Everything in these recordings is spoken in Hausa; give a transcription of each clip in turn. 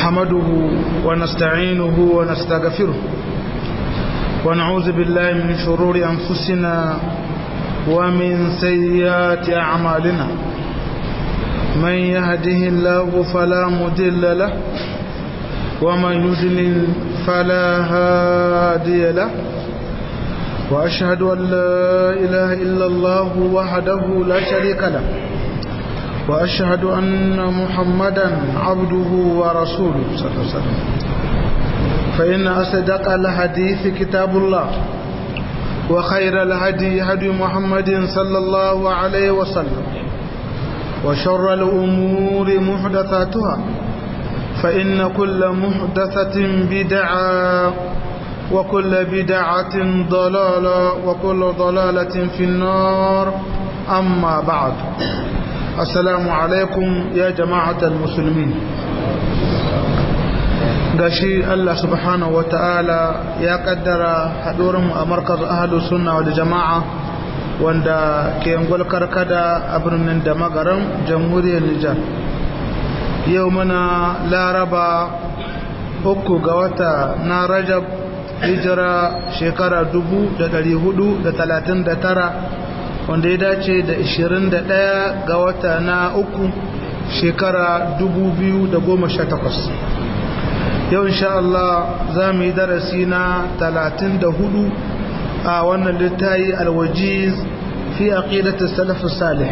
نحمده ونستعينه ونستغفره ونعوذ بالله من شرور أنفسنا ومن سيئات أعمالنا من يهده الله فلا مضل له ومن يضلل فلا هادي له وأشهد أن لا إله إلا الله وحده لا شريك له وأشهد أن محمدا عبده ورسوله صلى الله عليه وسلم فإن أصدق الحديث كتاب الله وخير الهدي هدي محمد صلى الله عليه وسلم وشر الأمور محدثاتها فإن كل محدثة بدعة وكل بدعة ضلالة وكل ضلالة في النار أما بعد السلام عليكم يا جماعة المسلمين gashi Allah subhanahu wa ta'ala ya kaddara haɗurin a markaz ahalu sunna wa jama'a wanda ke ngwal karkada a birnin da magaran jamhuriyar Nijar yau muna laraba uku ga wata na rajab hijira shekara tara wanda ya dace da 21 ga wata na uku shekara takwas. yau insha Allah za mu yi darasi na 34 a wannan littayi alwajiz fi aqidati salaf salih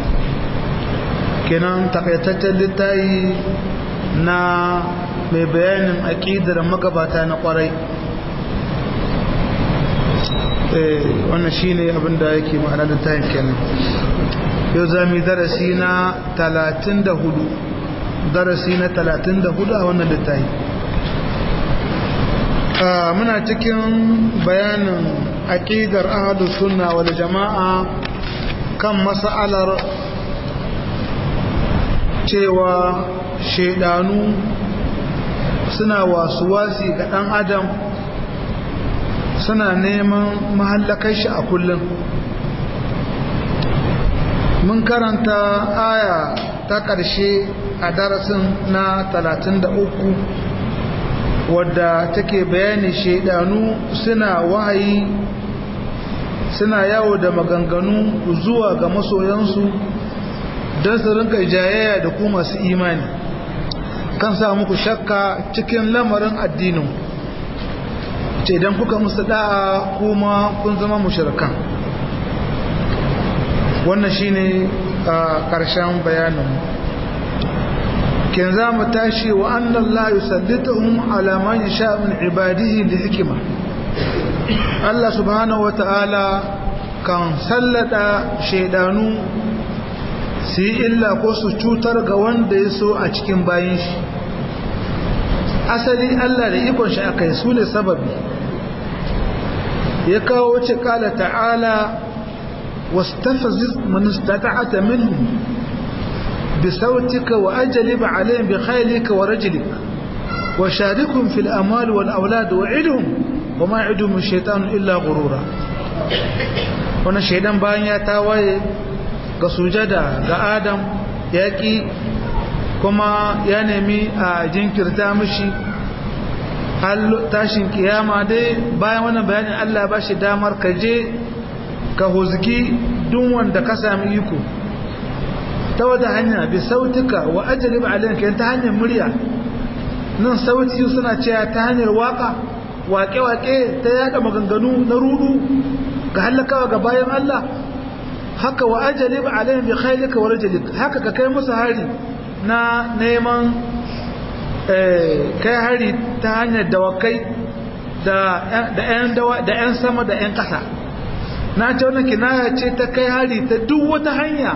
kenan takaitaccen littayi na mai bayanin aqidar magabata na kwarai wannan shine abin da yake ma'ana littayin kenan yau za mu yi darasi na 34 darasi na 34 a wannan littayi muna cikin bayanin aƙidar ahadu sunna wal jama'a kan mas'alar cewa shaidanu suna wasuwasi ga ɗan adam suna neman mahallakar shi a kullum mun karanta aya ta ƙarshe a darasin na 33 wadda take bayani shaidanu suna wahayi suna yawo da maganganu zuwa ga masoyansu don su rinka jayayya da ku masu imani kan sa muku shakka cikin lamarin addinin ce idan kuka musu da'a kuma kun zama mushrikan wannan shine a ƙarshen bayanin kin za mu tashi wa annan la yusallituhum ala man yasha min ibadihi li hikima Allah subhanahu wa ta'ala kan sallada shaidanu su yi illa ko su cutar ga wanda ya so a cikin bayan shi asali Allah da ikon shi aka yi su ne sababi ya kawo wace kala ta'ala واستفزز من استطعت منهم بصوتك وأجلب عليهم بخيلك ورجلك وشاركهم في الأموال والأولاد وعدهم وما يعدهم الشيطان إلا غرورا wannan shaidan bayan ya tawaye ga sujada ga adam ya ki kuma ya nemi a jinkirta mishi tashin kiyama dai bayan wannan bayanin Allah ba shi damar ka je ka huzgi duk wanda ka sami iko ta wata hanya bi sautuka wa ajalib alayka ta hanyar murya nan sauti suna cewa ta hanyar waka waƙe-waƙe ta yada maganganu na rudu ga halakawa ga bayan Allah haka wa ajalib alayka bi khaylika wa rajulika haka ka kai musu hari na neman kai hari ta hanyar dawakai da 'yan sama da 'yan ƙasa na ce wannan kinaya ce ta kai hari ta duk wata hanya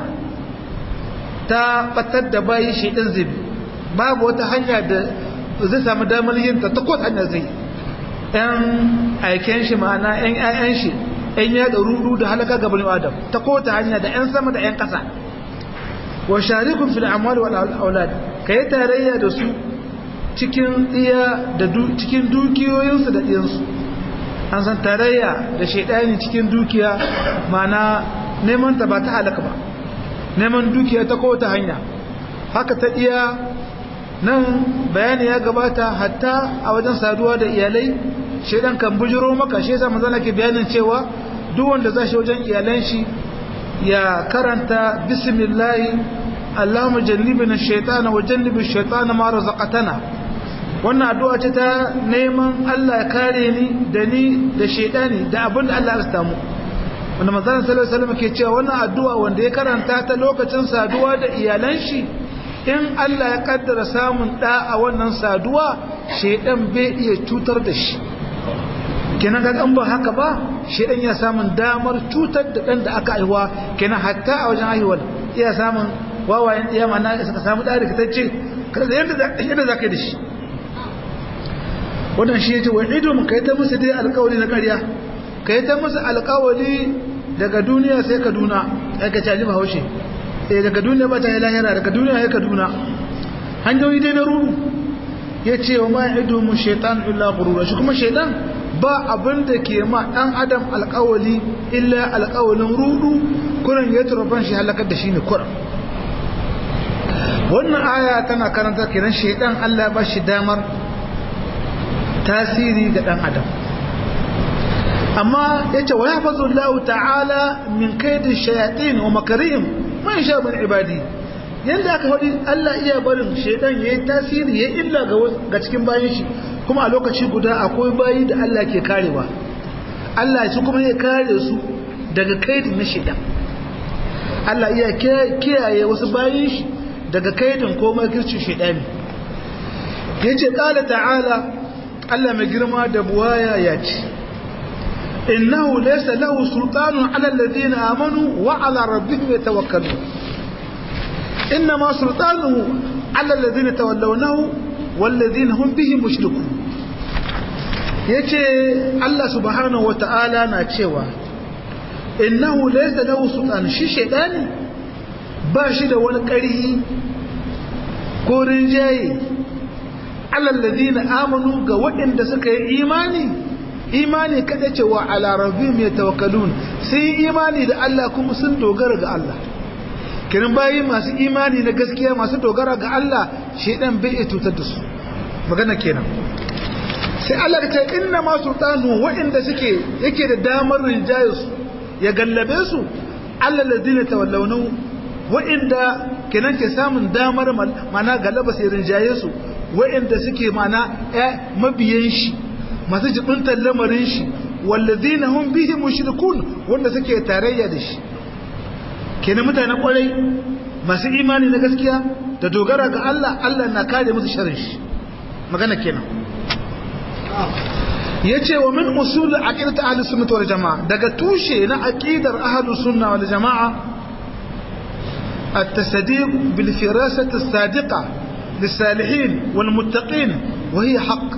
ta batar da bayi shi ɗin zibi babu wata hanya da zai samu damar yin ta ta kowace hanya zai ɗan aiken shi ma'ana ɗan ƴaƴan shi ɗan yaɗa rudu da halaka ga bani adam ta kowace hanya da ƴan sama da ƴan ƙasa wa sharikun fil amwal wal aulad kai tarayya da su cikin iya da cikin dukiyoyinsu da ɗiyansu an san tarayya da shaidani cikin dukiya mana neman ta ba ta halaka ba neman dukiya ta kowace hanya haka ta iya nan bayani ya gabata hatta a wajen saduwa da iyalai shaidan kan bujiro maka shi yasa manzo ke bayanin cewa duk wanda zai shi wajen iyalan shi ya karanta bismillah Allahumma jannibna ash-shaytana wa jannibish shaytana ma razaqtana wannan addu'a ce ta neman Allah ya kare ni da ni da shaidani da abin da Allah ya rasta mu wanda manzon sallallahu alaihi wasallam ke cewa wannan addu'a wanda ya karanta ta lokacin saduwa da iyalan shi in Allah ya kaddara samun da a wannan saduwa shaidan bai iya cutar da shi kenan ga an ba haka ba shaidan ya samun damar cutar da dan da aka aiwa kenan hatta a wajen aiwal iya samun wawayen iya mana suka samu da rikitacce kada yadda yadda zaka yi da shi wannan shi yace wa idum kai ta musu dai alƙawari na ƙarya kai ta musu alƙawari daga duniya sai kaduna ai ka caji bahaushe eh daga duniya ba ta yi lahira daga duniya sai kaduna hanyoyi dai na ruru yace wa ma idum shaytan illa ghurura shi kuma shaytan ba abin da ke ma dan adam alƙawari illa alƙawalin rudu kuran ya turfan shi halakar da shi ne kuran wannan aya tana karanta kenan shaytan Allah ya ba shi damar tasiri ga ɗan adam amma ya ce wa ya fazo Allah ta'ala min kaidin shayatin wa makarihim man sha min ibadi yanda aka faɗi Allah iya barin shaidan yayi tasiri yayi illa ga cikin bayan shi kuma a lokaci guda akwai bayi da Allah ke karewa Allah shi kuma ya kare su daga kaidin na shaidan Allah iya kiyaye wasu bayin shi daga kaidin ko makircin shaidani yace qala ta'ala Allah mai girma da buwaya ya ce innahu laysa lahu sultanun ala alladhina amanu wa ala rabbihim yatawakkalun inma sultanuhu ala alladhina tawallawnahu walladhina hum bihi mushrikun yace Allah subhanahu wata'ala na cewa innahu laysa lahu sultan shi shedani ba shi da wani ƙarhi ko rinjaye alallazina amanu ga waɗanda suka yi imani imani kada cewa ala rabbihim yatawakkalun sai imani da Allah kuma sun dogara ga Allah kiran bayi masu imani na gaskiya masu dogara ga Allah shedan bai iya tutar da su magana kenan sai Allah ta inna ma sultanu waɗanda suke yake da damar rinjaye su ya gallabe su alallazina tawallawnu waɗanda kenan ke samun damar mana galaba sai rinjaye su wa'inda suke mana mabiyan shi masu jibintar lamarin shi wallazina hum bihi mushrikun wanda suke tarayya da shi kenan mutanen kwarai masu imani na gaskiya da dogara ga Allah Allah na kare musu sharrin shi magana kenan yace wa min usul aqidat ahli sunnah wal jamaa daga tushe na aqidar ahli sunna wal jamaa التصديق بالفراسة الصادقة للصالحين والمتقين وهي حق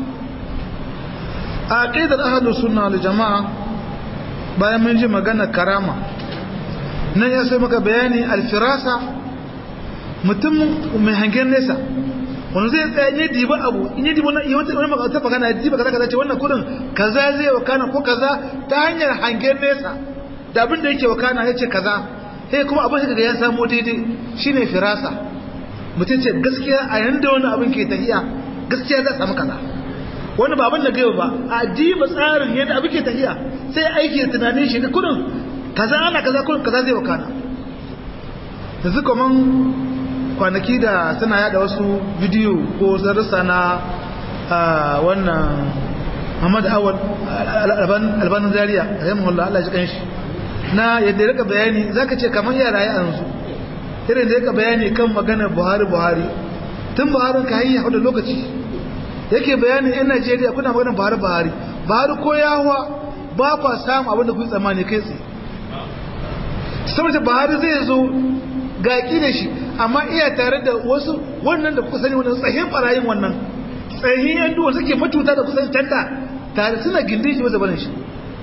عقيدة أهل السنة والجماعة bayan mun ji magana karama nan ya sai maka bayani alfirasa mutum mai hangen nesa wani zai tsaye ne diba abu in yi diba na yi wata maka ta magana ya diba kaza kaza ce wannan kudin kaza zai wakana ko kaza ta hanyar hangen nesa da abin da yake wakana ya ce kaza sai kuma abin da ya samu daidai shine firasa mutum ce gaskiya a yanda wani abin ke tafiya gaskiya za samu kaza wani ba abin da gaiwa ba a diba tsarin yadda abin ke tafiya sai aiki da tunanin shi kudin kaza ana kaza kudin kaza zai wakana yanzu kaman kwanaki da suna yada wasu bidiyo ko darussa na wannan Muhammad Awad albanin Zaria rahimahullah Allah ya ji kanshi na yadda rika bayani zaka ce kaman yara ya yanzu irin da yaka bayani kan maganar buhari buhari tun buhari ka hanyar da lokaci yake bayani yan najeriya kuna maganar buhari buhari buhari ko yawa ba kwa samu abin da kuyi tsammani kai tsaye saboda buhari zai zo gaƙi da shi amma iya tare da wasu wannan da kuka sani wannan tsahin barayin wannan tsahin yan duwa suke matuta da kusan tanta tare suna gindin shi wasu barin shi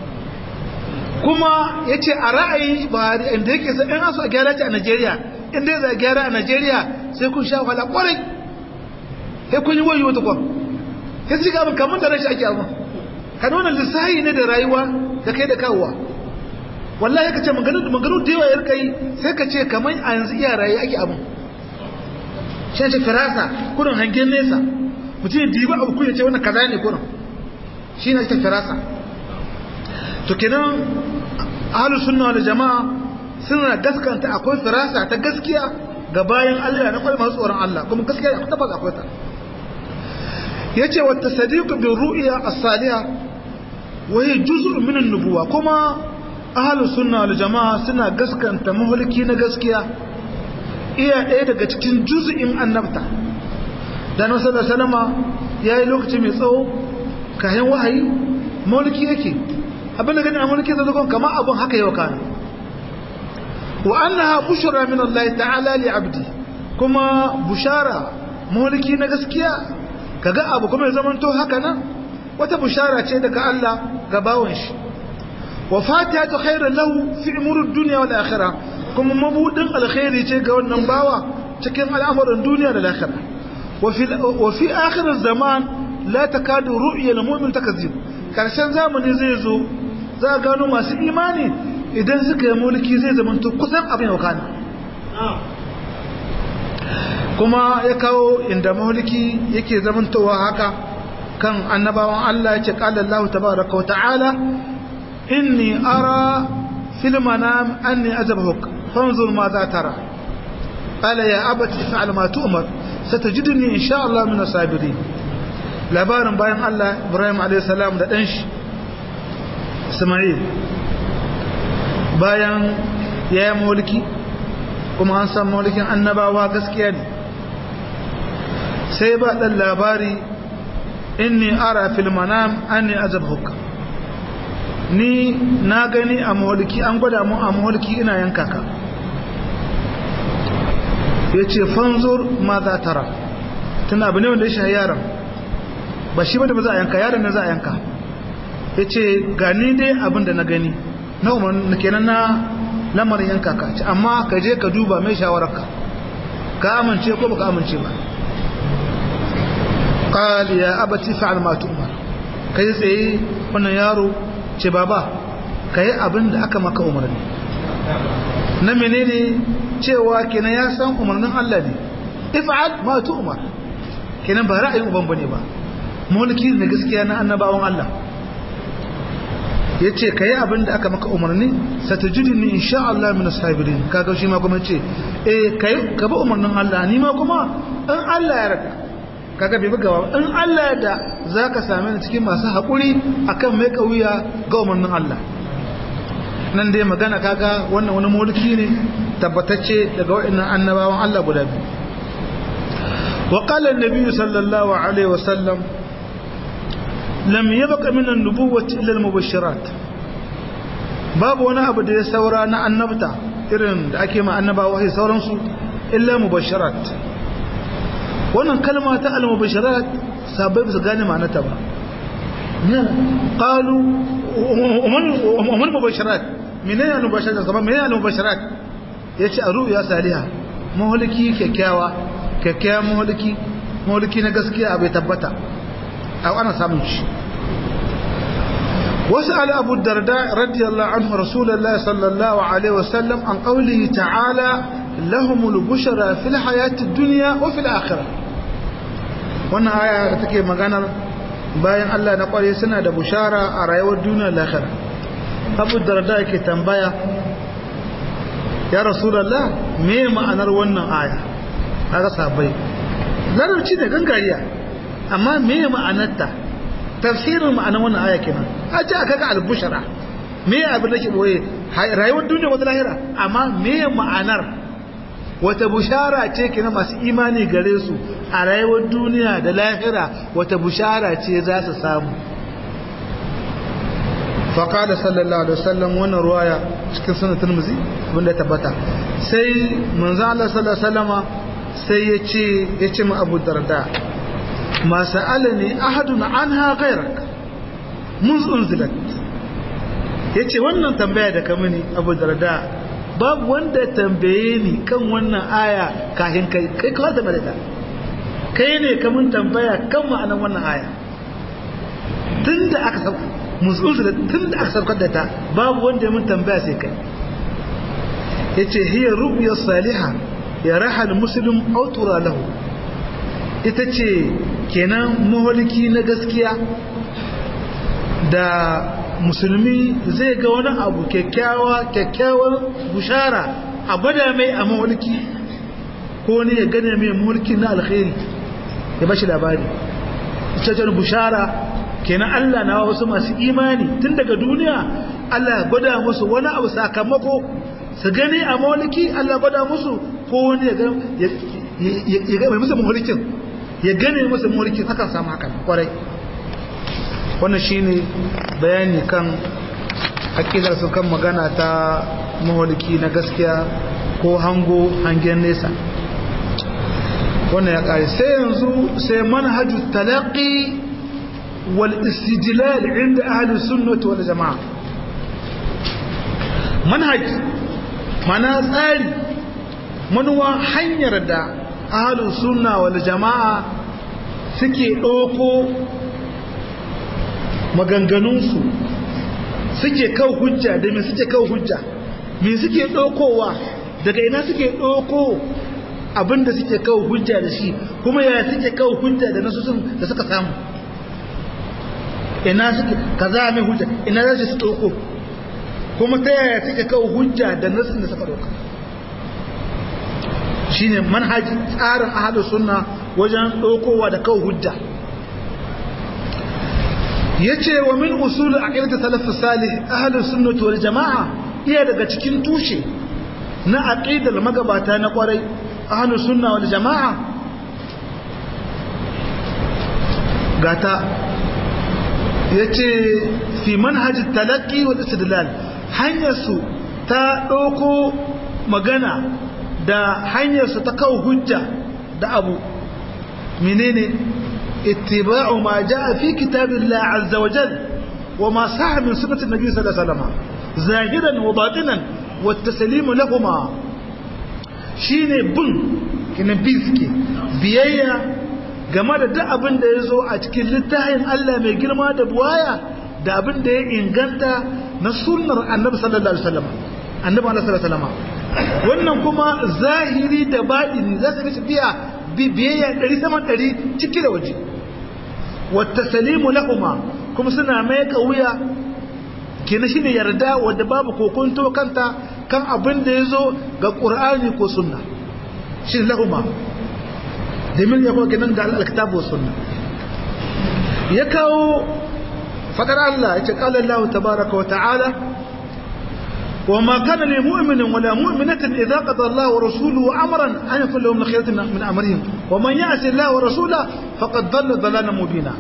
kuma ya ce a ra'ayin buhari inda yake sa in asu a gyara ce a najeriya inda ya gyara a najeriya sai kun sha wahala kwarai sai kun yi wayo wata kwan ya ci gaban kamun da rashi ake abin ka nuna lissahi ne da rayuwa da kai da kawowa wallahi ka ce maganu da yawa ya rika yi sai ka ce kamar a yanzu iya rayu ake abin shi ce firasa kurin hangen nesa mutum ya diba abu kuya ce wannan kaza ne kurin shi ne ta firasa to kenan ahlus sunna wal jama'a suna gaskanta akwai firasa ta gaskiya ga bayan Allah na kwalma tsoron Allah kuma gaskiya akwai tabbas akwai ta yace wa tasdiq bi ru'ya as-salihah wa hiya juz'un min an-nubuwa kuma ahlus sunna wal jama'a suna gaskanta mahulki na gaskiya iya ɗaya daga cikin juz'in annabta dan wasu da salama yayi lokaci mai tsawo kayan wahayi mulki yake abin da gani a mulki zai zo kamar abun haka yau kana wa annaha bushra min Allah ta'ala li 'abdi kuma bushara mulki na gaskiya kaga abu kuma ya zamanto haka nan wata bushara ce daga Allah ga bawon shi wa fatihatu khairan lahu fi umuri dunya wal akhirah kuma mabudin alkhairi ce ga wannan bawa cikin al'amuran duniya da lahira wa fi wa fi akhir zaman la takadu ru'ya al mu'min takzib karshen zamani zai zo za gano masu imani idan suka yi mulki zai zamanto kusan abin wakana kuma ya kawo inda mulki yake zamantowa haka kan annabawan Allah ya ce qala Allah tabaaraka wa ta'ala inni ara fil manam anni azabhuk fanzur ma za tara qala ya abati fa'al ma tu'mar satajidni insha Allah min as-sabirin labarin bayan Allah Ibrahim alayhi salam da dan shi Ismail bayan ya yi mulki kuma an san mulkin annabawa gaskiya ne sai ba ɗan labari inni ara fil manam anni azabhuk ni na gani a mulki an gwada mu a mulki ina yanka ka ya ce fanzur ma za tara tana abu ne wanda ya shahi yaron ba shi ba da ba za a yanka yaron ne za a yanka ya ce gani dai abin da na gani na umarni kenan na lamarin yanka ka ci amma ka je ka duba mai shawararka ka amince ko baka amince ba qal ya abati fa'al ma tu'mar kai tsaye wannan yaro ce baba kai abin da aka maka umarni na menene cewa kenan ya san umarnin Allah ne if'al ma tu'mar kenan ba ra'ayin uban bane ba mulki ne gaskiya na annabawan Allah ya ce ka yi abin da aka maka umarni satajidi ni insha Allah min sabirin kaga shi ma kuma ce eh kai ka bi umarnin Allah ni ma kuma in Allah ya raka kaga bai buga ba in Allah ya da zaka same ni cikin masu hakuri akan mai kauya ga umarnin Allah nan dai magana kaga wannan wani mulki ne tabbatacce daga wa'annan annabawan Allah guda biyu wa qala an-nabi sallallahu alaihi wasallam lam yabqa min an-nubuwwati illa al-mubashirat babu wani abu da ya saura na annabta irin da ake ma annabawa sai sauransu illa mubashirat wannan kalma ta al-mubashirat sabai ba su gane ma'anarta ba qalu umman mubashirat menene al-mubashirat zaman menene al-mubashirat yace a ru'ya saliha maholiki kyakkyawa kyakkyawan maholiki maholiki na gaskiya bai tabbata أو أنا سامش وسأل أبو الدرداء رضي الله عنه رسول الله صلى الله عليه وسلم عن قوله تعالى لهم البشرى في الحياة الدنيا وفي الآخرة وانا آية تكي مغانا bayan Allah na kware suna da bushara a rayuwar duniya lahira Abu Darda yake tambaya ya Rasulullah me ma'anar wannan aya kaga sabai larabci da gangariya amma me ma'anarta tafsirin ma'anar wannan aya kenan a ce aka ga albushara me abin da ke boye rayuwar duniya wata lahira amma me ma'anar wata bushara ce kenan masu imani gare su a rayuwar duniya da lahira wata bushara ce za su samu faƙada sallallahu alaihi wasallam wannan ruwaya cikin sunan turmuzi wanda ya tabbata sai manzo Allah sallallahu alaihi wasallama sai ya ce ya ce ma Abu Darda ما سألني أحد عنها غيرك منذ أنزلت yace wannan tambaya da ka mini abu darda babu wanda tambaye ni kan wannan aya kafin kai kai kawai da ta kai ne ka mun tambaya kan ma'anar wannan aya tun da aka sauka musulun da tun da aka saukar da ta babu wanda ya mun tambaya sai kai yace hiya ru'ya salihah ya rahal muslim autura lahu ita ce kenan maholiki na gaskiya da musulmi zai ga wani abu kyakkyawa kyakkyawar bushara a gwada mai a maholiki ko ne ya gane mai mulki na alkhairi ya bashi labari ita bushara kenan Allah na wasu masu imani tun daga duniya Allah ya gwada musu wani abu sakamako su gani a mauliki Allah gwada musu ko wani ya ga mai musu maulikin ya gane musu maulikin hakan samu hakan kwarai wannan shine bayani kan akidar su kan magana ta mauliki na gaskiya ko hango hangen nesa wannan ya kare sai yanzu sai manhaju talaqi wal istidlal inda ahli sunnah wal jamaa manhaj mana tsari manuwa hanyar da ahli sunna wal jamaa suke doko maganganunsu suke kawo hujja da me suke kawo hujja me suke dokowa daga ina suke doko abinda suke kawo hujja da shi kuma yaya suke kawo hujja da nasusun da suka samu ina suke kaza mai hujja ina za su ɗauko kuma ta yaya suke kawo hujja da nasusun da suka ɗauka shine manhaji tsarin ahadu sunna wajen ɗaukowa da kawo hujja yace wa min usul aqidat salaf salih ahlus sunnah wal jamaa iya daga cikin tushe na aqidar magabata na kwarai ahlu sunna wal jama'a gata yace fi manhaj talaqqi wal istidlal hanyar su ta doko magana da hanyar su ta kawo hujja da abu menene ittiba'u ma jaa fi kitabillah azza wa jal wa ma sahha min sunnati nabi sallallahu alaihi wasallam zahiran wa batinan wa taslimu lahumma shine bin kina biske biyayya game da duk abin da ya zo a cikin littafin Allah mai girma da buwaya da abin da ya inganta na sunnar annabi sallallahu alaihi wasallam annabi sallallahu alaihi wasallam wannan kuma zahiri da baɗini za su mishi biya biyayya ɗari saman ɗari ciki da waje wata salimu lahuma kuma suna mai wuya kina shi ne yarda wadda babu kokonto kanta kan abin da ya zo ga ƙur'ani ko sunna shi lahuma domin ya kowa nan ga alkitabu sunna ya kawo fadar Allah ya ce ƙalar Allah tabaraka wa ta'ala وما كان لمؤمن ولا مؤمنة إذا قضى الله ورسوله أمرا أن يكون لهم خيرة من أمرهم ومن يعص الله ورسوله فقد ضل ضلالا مبينا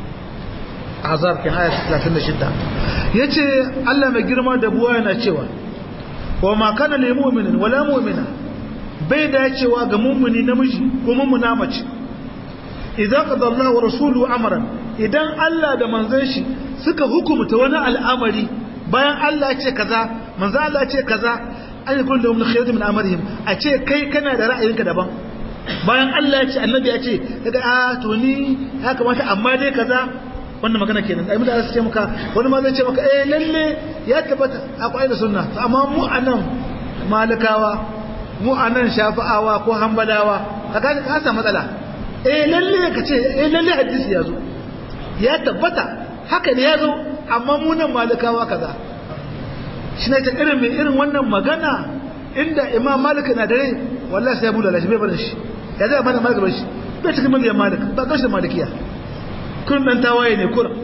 azab kin aya 36 yace Allah mai girma da buwa yana cewa wa ma kana lil mu'minin wala mu'mina bai dacewa ga mu'mini namiji ko mu'mina mace idan qada Allah wa rasuluhu amran idan Allah da manzon shi suka hukumta wani al'amari bayan Allah ya ce kaza manzo Allah ya ce kaza an yi kullum min khayrin min amrihim a ce kai kana da ra'ayinka daban bayan Allah ya ce annabi ya ce daga a to ni ya kamata amma dai kaza wannan magana kenan ai mutane su ce maka wani ma zai ce maka eh lalle ya tabbata akwai da sunna to amma mu anan malikawa mu anan shafi'awa ko hanbalawa kaga ka samu matsala eh lalle ka ce eh lalle hadisi ya zo ya tabbata haka ne ya zo amma mu nan malikawa kaza shi ne ta irin mai irin wannan magana inda imam malik na dare wallahi sai ya bulala shi bai barin shi ya zai bada malik shi bai cikin miliyan malik ba kashi da malikiya kun dan tawaye ne kur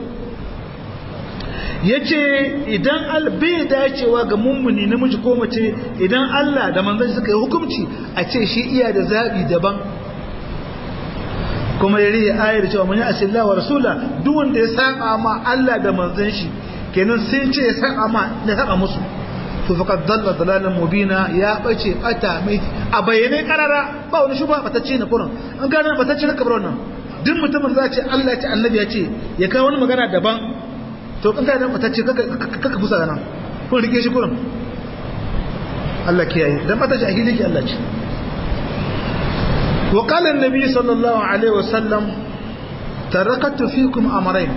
yace idan al bai dacewa ga mummuni namiji ko mace idan Allah da manzon suka yi hukunci a ce shi iya da zabi daban kuma ya riya ayar cewa mun yi asillah wa rasula duk wanda ya saba ma Allah da manzon shi kenan sun ce ya saba ma ya saba musu to faqad dalla dalalan mubina ya bace bata mai a bayyane karara ba wani shuba batacce na kurin an gane batacce na kabar wannan duk mutumin za ce Allah ya ce annabi ya ce ya kawo wani magana daban to kan gane batacce kaka kaka busa nan kun rike shi kurin Allah kiyaye dan bata jahili ki Allah ce وقال النبي صلى الله عليه وسلم تركت فيكم أمرين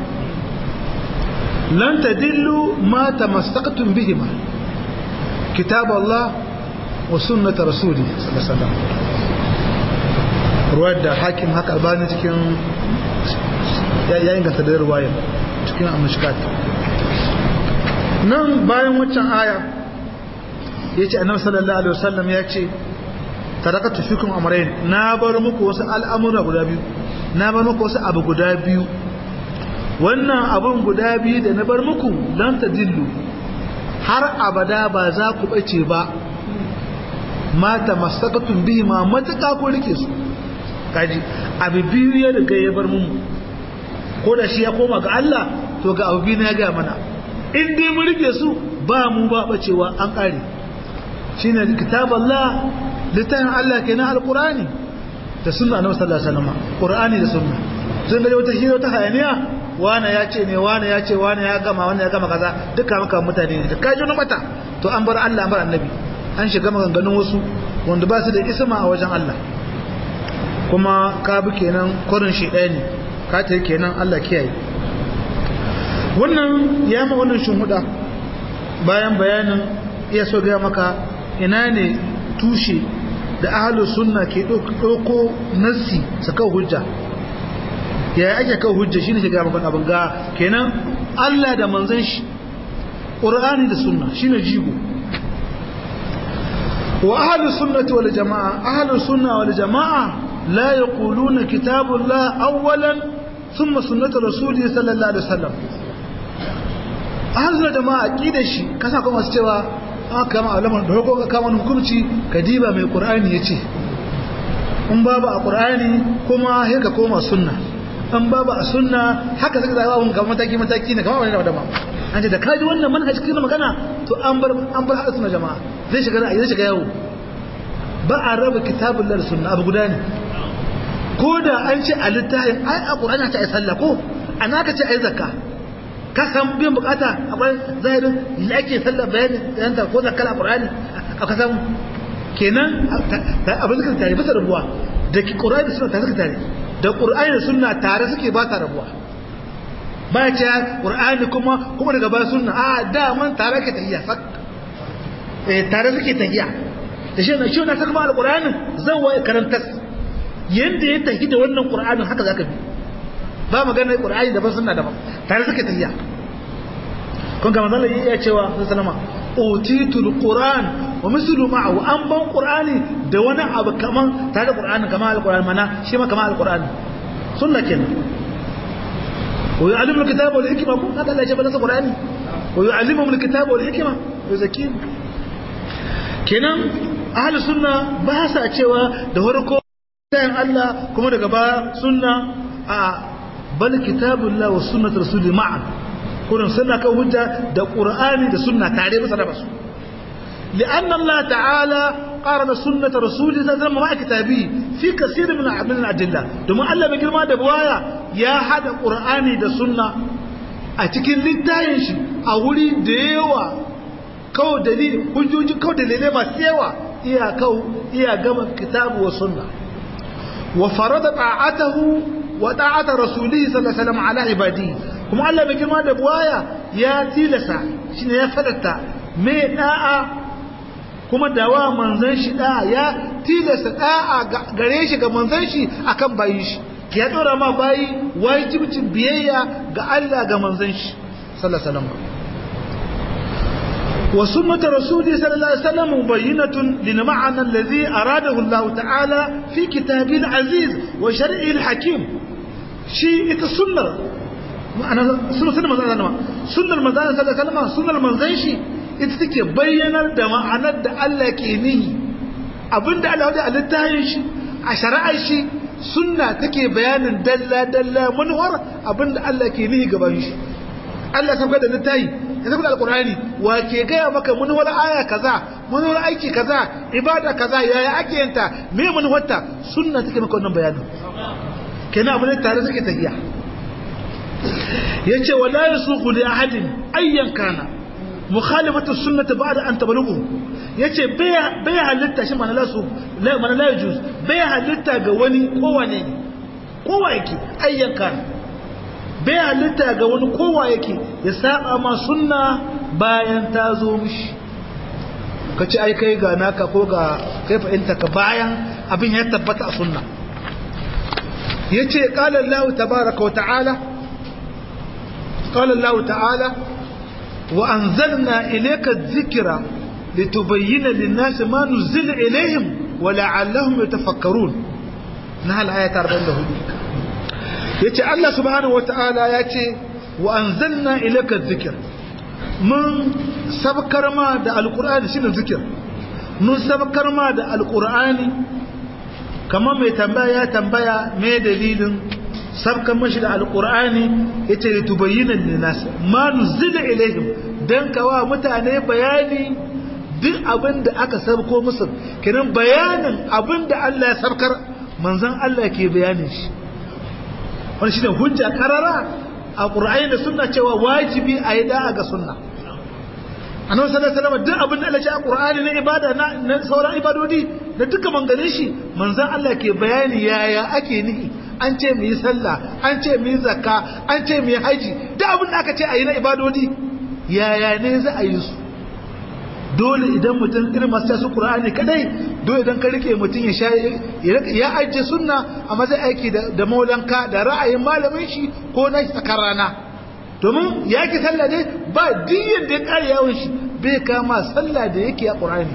لن تدلوا ما تمسكتم بهما كتاب الله wa sunnata rasuli sallallahu alaihi wasallam ruwayar da hakim haka albani cikin ya inganta da ruwayar cikin amishkat nan bayan waccan aya ya ce annabi sallallahu alaihi wasallam ya ce tarakatu fikum amrayn na bar muku wasu al'amura guda biyu na bar muku wasu abu guda biyu wannan abun guda biyu da na bar muku lan tadillu har abada ba za ku bace ba mata masakatun bihi ma matuƙa ko rike su kaji abu biyu ya riga ya bar mu ko da shi ya koma ga Allah to ga abu biyu na ya gaya mana in dai mun rike su ba mu ba bacewa an kare shine kitaballah littafin Allah kenan alqurani da sunna annabi sallallahu alaihi wasallam qur'ani da sunna sun ga wata hira ta hayaniya wani ya ce ne wani ya ce wani ya gama wani ya gama kaza duka maka mutane ne da kaji na mata to an bar Allah an bar annabi an shiga maganganun wasu wanda ba su da isma a wajen Allah kuma ka bi kenan kurin shi ɗaya ne ka ta kenan Allah kiyaye wannan ya ma wannan shimhuda bayan bayanin iya so gaya maka ina ne tushe da ahalus sunna ke ɗauko nassi su kawo hujja ya ake kawo hujja shine shiga maka abin ga kenan Allah da manzon shi Qur'ani da sunna shine jigo wa ahlus sunnati wal jamaa ahlus sunna wal jamaa la yaquluna kitabullah awwalan thumma sunnatu rasulih sallallahu alaihi wasallam ahlus jamaa aqidar shi kasa kuma su cewa aka kama alamar da hukun ka kama hukunci ka diba mai qur'ani yace in babu a qur'ani kuma sai ka koma sunna in babu a sunna haka zaka zaba mun ga mataki mataki ne kamar wani da ba an ce da kaji wannan manhaj cikin magana to an bar an bar hadisi na jama'a zai shiga ra'ayi zai shiga yawo ba a raba kitabul da sunna abu guda ne ko da an ce a littafin ai a qur'ani ta ai sallah ko ana ka ce ai zakka ka san biyan bukata akwai zahirin da ake sallah bayani yanta ko zakkar a qur'ani ka san kenan abin da tare bisa rabuwa da qur'ani da sunna tare suka tare da qur'ani da sunna tare suke ba ta rabuwa ba ce qur'ani kuma kuma daga ba sunna a da man tare ke tahiyya sak eh tare suke tahiyya da shi na shi na saka mal qur'ani zan waye karantas yanda ya tahi da wannan qur'anin haka zaka bi ba magana qur'ani da ba sunna da ba tare suke tahiyya kun ga manzon ya cewa sallama utitul qur'an wa mislu ma'ahu an ban qur'ani da wani abu kaman tare da qur'ani kaman alqur'ani mana shi ma kaman alqur'ani sunna kenan wa yu'allimu alkitaba wal hikma kun haka Allah ya ce ba qur'ani wa yu'allimu alkitaba wal hikma yuzakim kenan ahli sunna ba sa cewa da farko sayan Allah kuma daga baya sunna a bal kitabullah wa sunnat rasuli ma'an kurin sunna kan hujja da qur'ani da sunna tare bisa da basu لأن الله تعالى قارن سنة رسوله صلى الله عليه وسلم مع كتابه في كثير من من الأدلة دوما الله بيقول ما دبوايا يا حد قرآني ده سنة أتكين للتاين شي أولي ديوا كو دليل حجوج كو دليل ما سيوا إيا كو إيا قم كتاب وسنة وفرض طاعته وطاعة رسوله صلى الله عليه وسلم على عباده kuma Allah mai girma da buwaya ya tilasa shi ne ya fadatta mai da'a kuma dawa manzan shi da'a ya tilasa da'a gare shi ga manzan shi akan bayi shi ya dora ma bayi wajibcin biyayya ga Allah ga manzan shi sallallahu alaihi wasallam wa sunnatu rasuli sallallahu alaihi wasallam mubayyinatun lil ma'ana alladhi aradahu Allah ta'ala fi kitabil aziz wa shar'il hakim shi ita sunnar ma'ana sunnar manzon Allah sunnar manzon sallallahu alaihi wasallam sunnar manzon shi ita take bayyanar da ma'anar da Allah ke nihi abinda Allah ya alittayin shi a shari'ar shi sunna take bayanin dalla dalla manuwar abinda Allah ke nihi gaban shi Allah sabga da littayi ya sabga alqur'ani wa ke gaya maka manuwar aya kaza manuwar aiki kaza ibada kaza yaya ake yanta me manuwarta sunna take maka wannan bayanin kenan abin da tare suke tafiya yace wala yasuqu li ahadin ayyan kana mukhalifatu sunnati ba'da an tablughu yace bai halitta shi mana lasu la mana la yajuz bai halitta ga wani kowane ne kowa yake ayyan kana bai halitta ga wani kowa yake ya saba ma sunna bayan ta zo mishi ka ci ai kai ga naka ko ga kai fahimta ka bayan abin ya tabbata a sunna yace qala Allah tabaaraka wa ta'ala qala Allah ta'ala wa anzalna ilayka adh-dhikra litubayyana lin-nasi ma nuzila ilayhim wa la'allahum yatafakkarun nahal ayat 44 yace Allah subhanahu wa ta'ala yace wa anzalna ilayka adh-dhikra mun sabkar ma da alqur'ani shine zikir mun sabkar ma da alqur'ani kamar mai tambaya ya tambaya me dalilin sabkan mashi da alkur'ani ya ce da tubayyinan linas ma nuzila ilaihim dan kawa mutane bayani duk abin da aka sabko musu kenan bayanin abin da Allah ya sabkar manzon Allah ke bayanin shi wani shine hujja karara a qur'ani da sunna cewa wajibi a yi da'a ga sunna annabi sallallahu alaihi wasallam duk abin da Allah ya ce a qur'ani na ibada na sauran ibadodi da duka manganin shi manzon Allah ke bayani yaya ake nihi an ce mu yi sallah an ce mu yi zakka an ce mu yi haji duk abin da aka ce a yi na ibadodi yaya ne za a yi su dole idan mutum irin masu tasu qur'ani kadai dole idan ka rike mutum ya sha ya ajiye sunna amma zai aiki da maulanka da ra'ayin malamin shi ko na tsakar rana domin ya ki sallah ne ba diyyar da ya kare yawon shi bai kama sallah da yake a qur'ani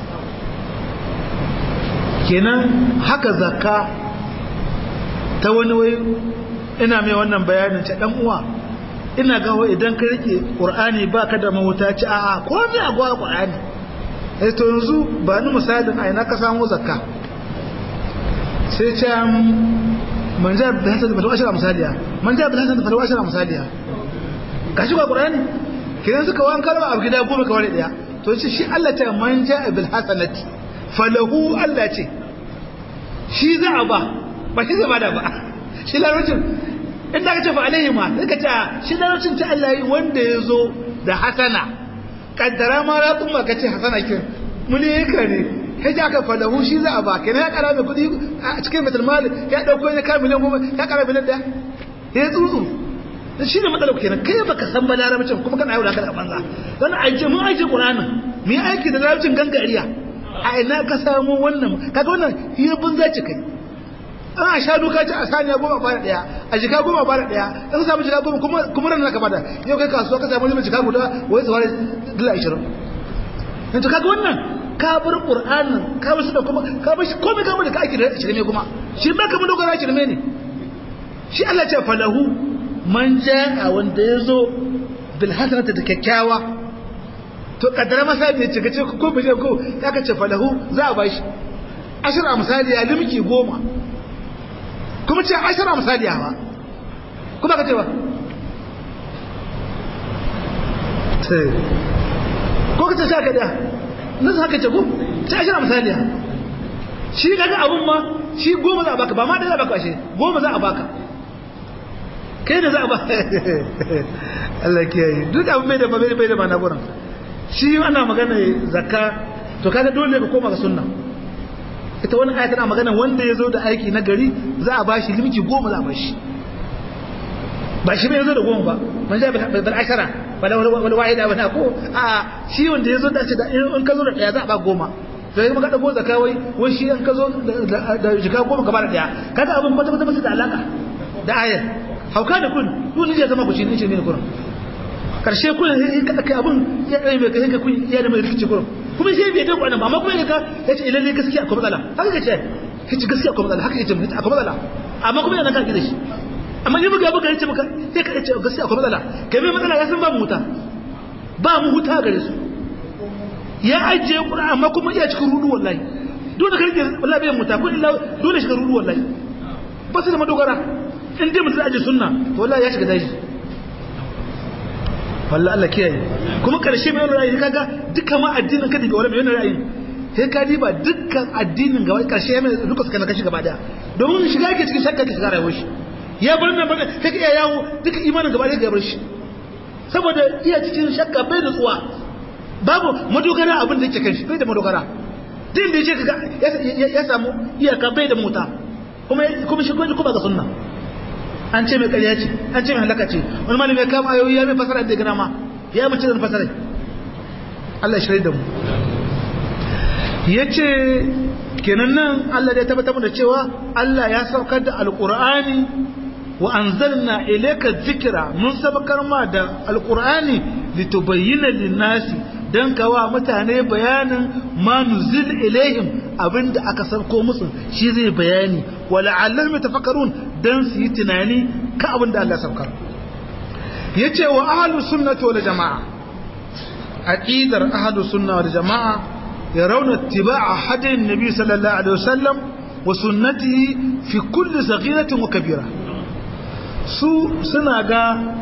kenan haka zakka ta wani wai ina mai wannan bayanin ta dan uwa ina ga idan ka rike qur'ani baka da mahuta ci a'a ko me a gwa qur'ani eh to yanzu ba ni misalin a ina ka samu zakka sai ce man ja bi hasan da ashara misaliya man ja bi hasan da ashara misaliya gashi ba qur'ani kidan suka wan kalma a gida goma ka wani daya to ce shi Allah ta man ja bil hasanati falahu Allah ce shi za a ba ba shi zama da ba shi larabcin inda ka ce fa alaihi ma sai ka ce shi larabcin ta Allah yi wanda ya zo da hasana kaddara ma ratsun ba ka ce hasana kin muni yaka ne kai ji aka falahu shi za a ba kenan ya kara mai kuɗi a cikin metal mali ya ɗauko ya kara miliyan goma ya kara miliyan ɗaya ya tsutsu shi ne matsalar kenan kai baka san ba larabcin kuma kana yau da kada banza dan aje mun aje qur'anin mu yi aiki da larabcin gangariya a ina ka samu wannan kaga wannan hira bunza ce kai an a sha duka ce a saniya goma bada daya a jika goma bada daya in samu jika goma kuma kuma ran ka bada yau kai kasuwa ka samu limin jika guda wai tsawar dala 20 in to kaga wannan ka bar qur'anin ka bar da kuma ka bar shi komai ka bar da ka aiki da shirme kuma shi ba ka mun dogara shirme ne shi Allah ce falahu man ja'a wanda yazo bil hasanati da kyakkyawa to kaddara masa da ya cika ce ko bije ko ya ka ce falahu za a bashi ashira misali ya limki goma kuma ce ashira misali ya ba kuma ka ce ba ko ka ce sha ka daya nan haka ce ko ce ashira misali ya shi kaga abun ma shi goma za a baka ba ma da za a baka shi goma za a baka kai da za a ba Allah kiyaye duk abin bai da bai da ma na gurin shi ana magana zakka to kaga dole ka koma ga sunna ita wani aya tana magana wanda ya zo da aiki na gari za a bashi limki goma za a bashi ba shi bai zo da goma ba man ja bil ashara wala wala wahida wala ko a shi wanda ya zo da da in ka zo da daya za a ba goma to yi maka dago zakka wai wai shi in ka zo da jika goma ka ba da daya kaga abin kwata kwata ba da alaka da ayar hauka da kun kun ne zama ku shi ne shi ne kuran karshe kuna sai ka kai abun ya kai mai kai kun ya da mai rikici kurum kuma sai bai dauka nan ba amma kuma ya ka yace idan ne gaskiya akwai matsala haka kace kace gaskiya akwai matsala haka yace mutum akwai matsala amma kuma yana ka gida shi amma ni buga buga yace maka sai ka yace gaskiya akwai matsala kai mai matsala ya san ba mu huta ba mu huta gare su ya ajiye qur'ani amma kuma iya cikin rudu wallahi dole ka rike wallahi bai muta ko illa dole shiga rudu wallahi ba su da madogara in dai mutum ajiye sunna to wallahi ya shiga daji wallahi Allah kiyaye kuma karshe mai ra'ayi kaga duka ma addinin ka daga wani mai ra'ayi sai ka diba dukkan addinin gaba karshe mai duka suka kashi gaba daya domin shiga yake cikin shakka ke shiga rayuwar shi ya bar nan bar sai ka iya yawo duka imanin gaba daya ga bar shi saboda iya cikin shakka bai da tsuwa babu madogara abin da yake kan shi bai da madogara din da yake kaga ya samu iyaka bai da mota kuma kuma shi kuma ga sunna an ce mai ƙarya ce an ce mai halaka ce wani malami ya kama ayoyi ya mai fasara da gana ma ya mace da fasara Allah ya shirya da mu yace kenan nan Allah ya tabbatar da cewa Allah ya saukar da alqur'ani wa anzalna ilayka dhikra mun sabakar ma da alqur'ani litubayyana lin-nasi dan kawa mutane bayanin ma nuzil ilaihim abinda aka sauko musu shi zai bayani wala allam tafakkarun dan su yi tunani ka abinda Allah saukar yace wa ahlus sunnati wal jamaa aqidar ahlus sunna wal jamaa yarawna ittiba'a hadi nabi sallallahu alaihi wasallam wa sunnatihi fi kulli saghiratin wa kabira su suna ga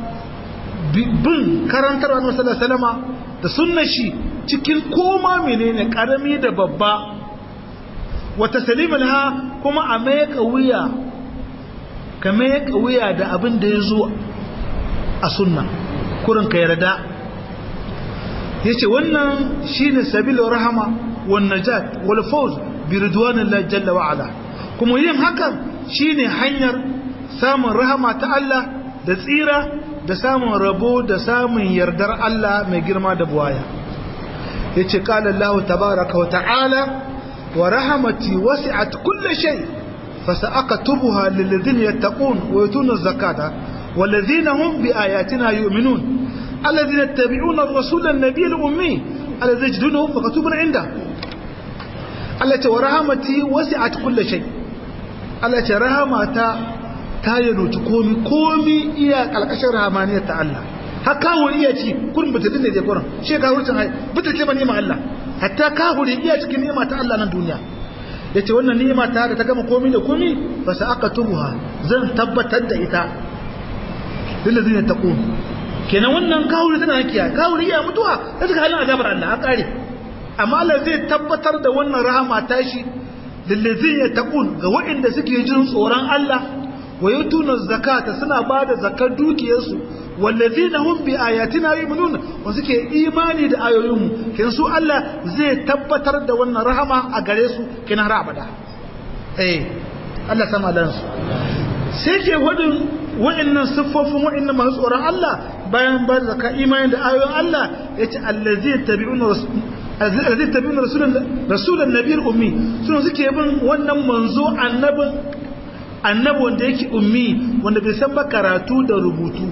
bin karantar annabi sallallahu alaihi wasallama da sunnar shi cikin koma menene karami da babba wa taslimin ha kuma a mai wuya ka mai wuya da abin da ya zo a sunna kurin ka yarda yace wannan shine sabilur rahama wan najat wal fawz bi ridwanillahi jalla wa ala kuma yin hakan shine hanyar samun rahama ta Allah da tsira da samun rabo da samun yardar Allah mai girma da buwaya yace qala Allah tabaaraka wa ta'ala wa rahmati wasi'at kulli shay fasa'aktubuha lil ladina yattaqun wa yutuna az-zakata wal ladina hum bi ayatina yu'minun alladhina yattabi'una ar-rasula an-nabiyya al-ummi alladhi yajidunahu maktubun 'inda Allah ce wa rahmati wasi'at kulli shay Allah ce rahmata ta yanuci komi komi iya kalkashin rahamaniyar ta Allah har kawuri iya ci kurin butulun ne je kurin shi kawurcin hai butulce ma ni'ima Allah hatta kawuri iya cikin ni'ima ta Allah nan duniya yace wannan ni'ima ta da ta gama komi da komi fa sa aka tubuha zan tabbatar da ita lillazina taqun kenan wannan kawuri tana kiya kawuri iya mutuwa da suka halin azabar Allah an kare amma Allah zai tabbatar da wannan rahama tashi lillazina taqun ga waɗanda suke jin tsoron Allah wa yutuna zakata suna bada zakar dukiyarsu wallazina hum bi ayatina yu'minun wa suke imani da ayoyinmu kin su Allah zai tabbatar da wannan rahama a gare su kin har abada eh Allah sama dan su sai ke wadin wa'annan siffofin wa'annan masu tsoron Allah bayan ba zakka imani da ayoyin Allah yace allazi tabi'una allazi tabi'una rasulan rasulan nabiyil ummi sun suke bin wannan manzo annabin annabi wanda yake ummi wanda bai san ba karatu da rubutu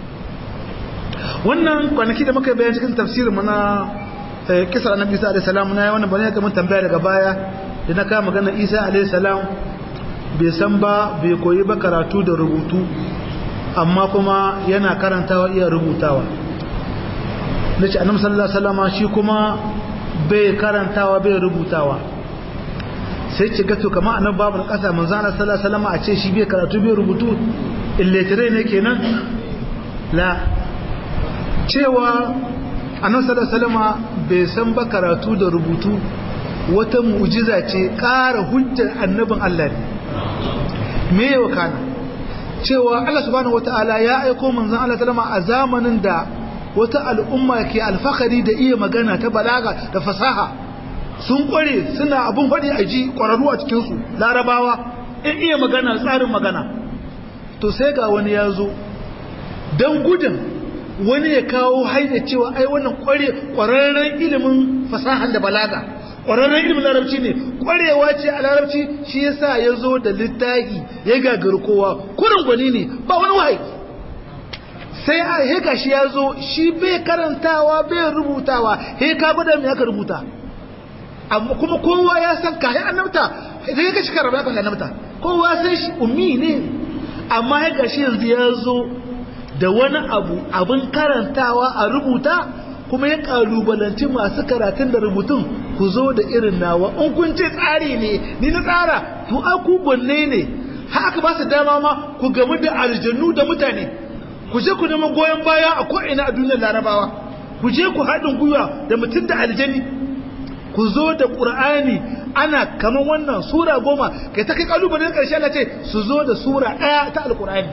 wannan kwanaki da muka bayan cikin tafsirin mu na kisar annabi Isa alaihi salam na wannan bane ga mun tambaya daga baya da na kama magana Isa alaihi salam bai san ba bai koyi ba karatu da rubutu amma kuma yana karantawa iya rubutawa nace annabi sallallahu alaihi wasallam shi kuma bai karantawa bai rubutawa sai ce gato kama annabi babu kasa manzo Allah sallallahu alaihi wasallam a ce shi bai karatu bai rubutu illiterate ne kenan la cewa annabi sallallahu alaihi wasallam bai san ba karatu da rubutu wata mu'jiza ce ƙara hujjar annabin Allah ne me yawa kana cewa Allah subhanahu wataala ya aiko manzon Allah sallama a zamanin da wata al'umma ke alfakari da iya magana ta balaga da fasaha sun kware suna abun faɗi a ji ƙwararru a cikinsu larabawa in iya magana tsarin magana to sai ga wani ya zo don gudun wani ya kawo haida cewa ai wannan ƙwararren ilimin fasahan da balaga ƙwararren ilimin larabci ne ƙwarewa ce a larabci shi yasa ya zo da littafi ya gagari kowa kurin gwani ne ba wani wahayi sai a heka shi ya zo shi bai karantawa bai rubutawa he ka gwada me aka rubuta amma kuma kowa ya san kayan annabta sai ya kashi karaba kan annabta kowa san shi ummi ne amma ya gashi yanzu ya zo da wani abu abin karantawa a rubuta kuma ya kalubalanci masu karatun da rubutun ku zo da irin nawa in kun ce tsari ne ni na tsara to aku gwanne ne haka ba su dama ma ku gamu da aljannu da mutane ku je ku nema goyon baya a ko'ina a duniyar larabawa ku je ku haɗin gwiwa da mutum da aljani ku zo da ƙur'ani ana kamar wannan sura goma kai ta kai ƙalubalen ƙarshe Allah ce su zo da sura ɗaya ta alƙur'ani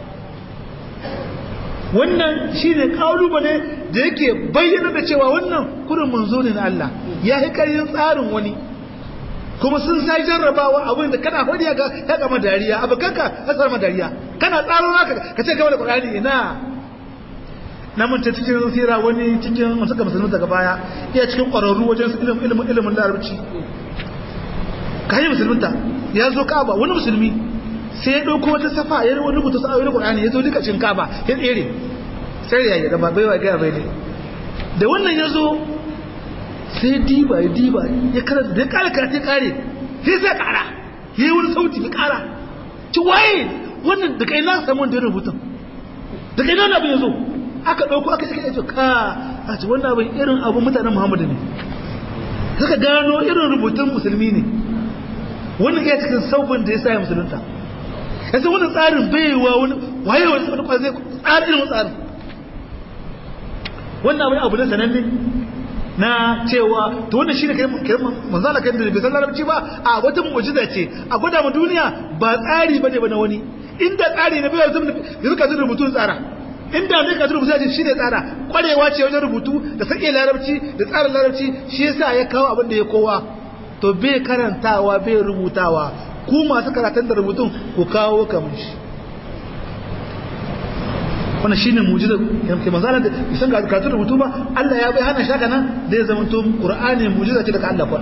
wannan shi ne ƙalubale da yake bayyana da cewa wannan kurin manzo ne na Allah ya yi ƙaryin tsarin wani kuma sun sai jarrabawa abin da kana hodiya ga ya gama dariya abu kanka ya tsarma dariya kana tsaro naka ka ce gaba da Qur'ani ina na mun ta cikin sira wani cikin suka musulmi daga baya iya cikin ƙwararru wajen ilimin ilimin ilimin larabci kayan musulminta ya zo kaba wani musulmi sai ya ɗauko wata safa ya rubuta sa'ayoyi na Qur'ani ya zo duka cin kaba ya tsere sai ya yi da ba baiwa ga bai ne da wannan ya zo sai diba ya diba ya karanta da ya kare karatu kare sai sai kara yayi wani sauti ya kara ci waye wannan da kai na samu wanda ya rubuta da kai na abin ya zo aka ɗauko aka sake ce ka a ci wannan abin irin abin mutanen muhammadu ne suka gano irin rubutun musulmi ne wannan iya cikin saubin da ya sa ya musulunta ya san wannan tsarin baiwa wani waye wani wani kwazai tsarin irin tsarin wannan abin abu ne sananne na cewa to wannan shine kai kai manzala kai da bai san larabci ba a wata mu'jiza ce a gwada mu duniya ba tsari bane ba na wani inda tsari ne bai yanzu ka rubutun tsara inda zai kaji rubutu ce shine tsara kwarewa ce wajen rubutu da sake larabci da tsarin larabci shi yasa ya kawo abin da ya kowa to bai karantawa bai rubutawa ku masu karatun da rubutun ku kawo kamar shi wannan shine mu'jiza ke manzala da isan ga karatun rubutu ba Allah ya bai hana shaka nan da ya zama to Qur'ani mu'jiza ce daga Allah kwa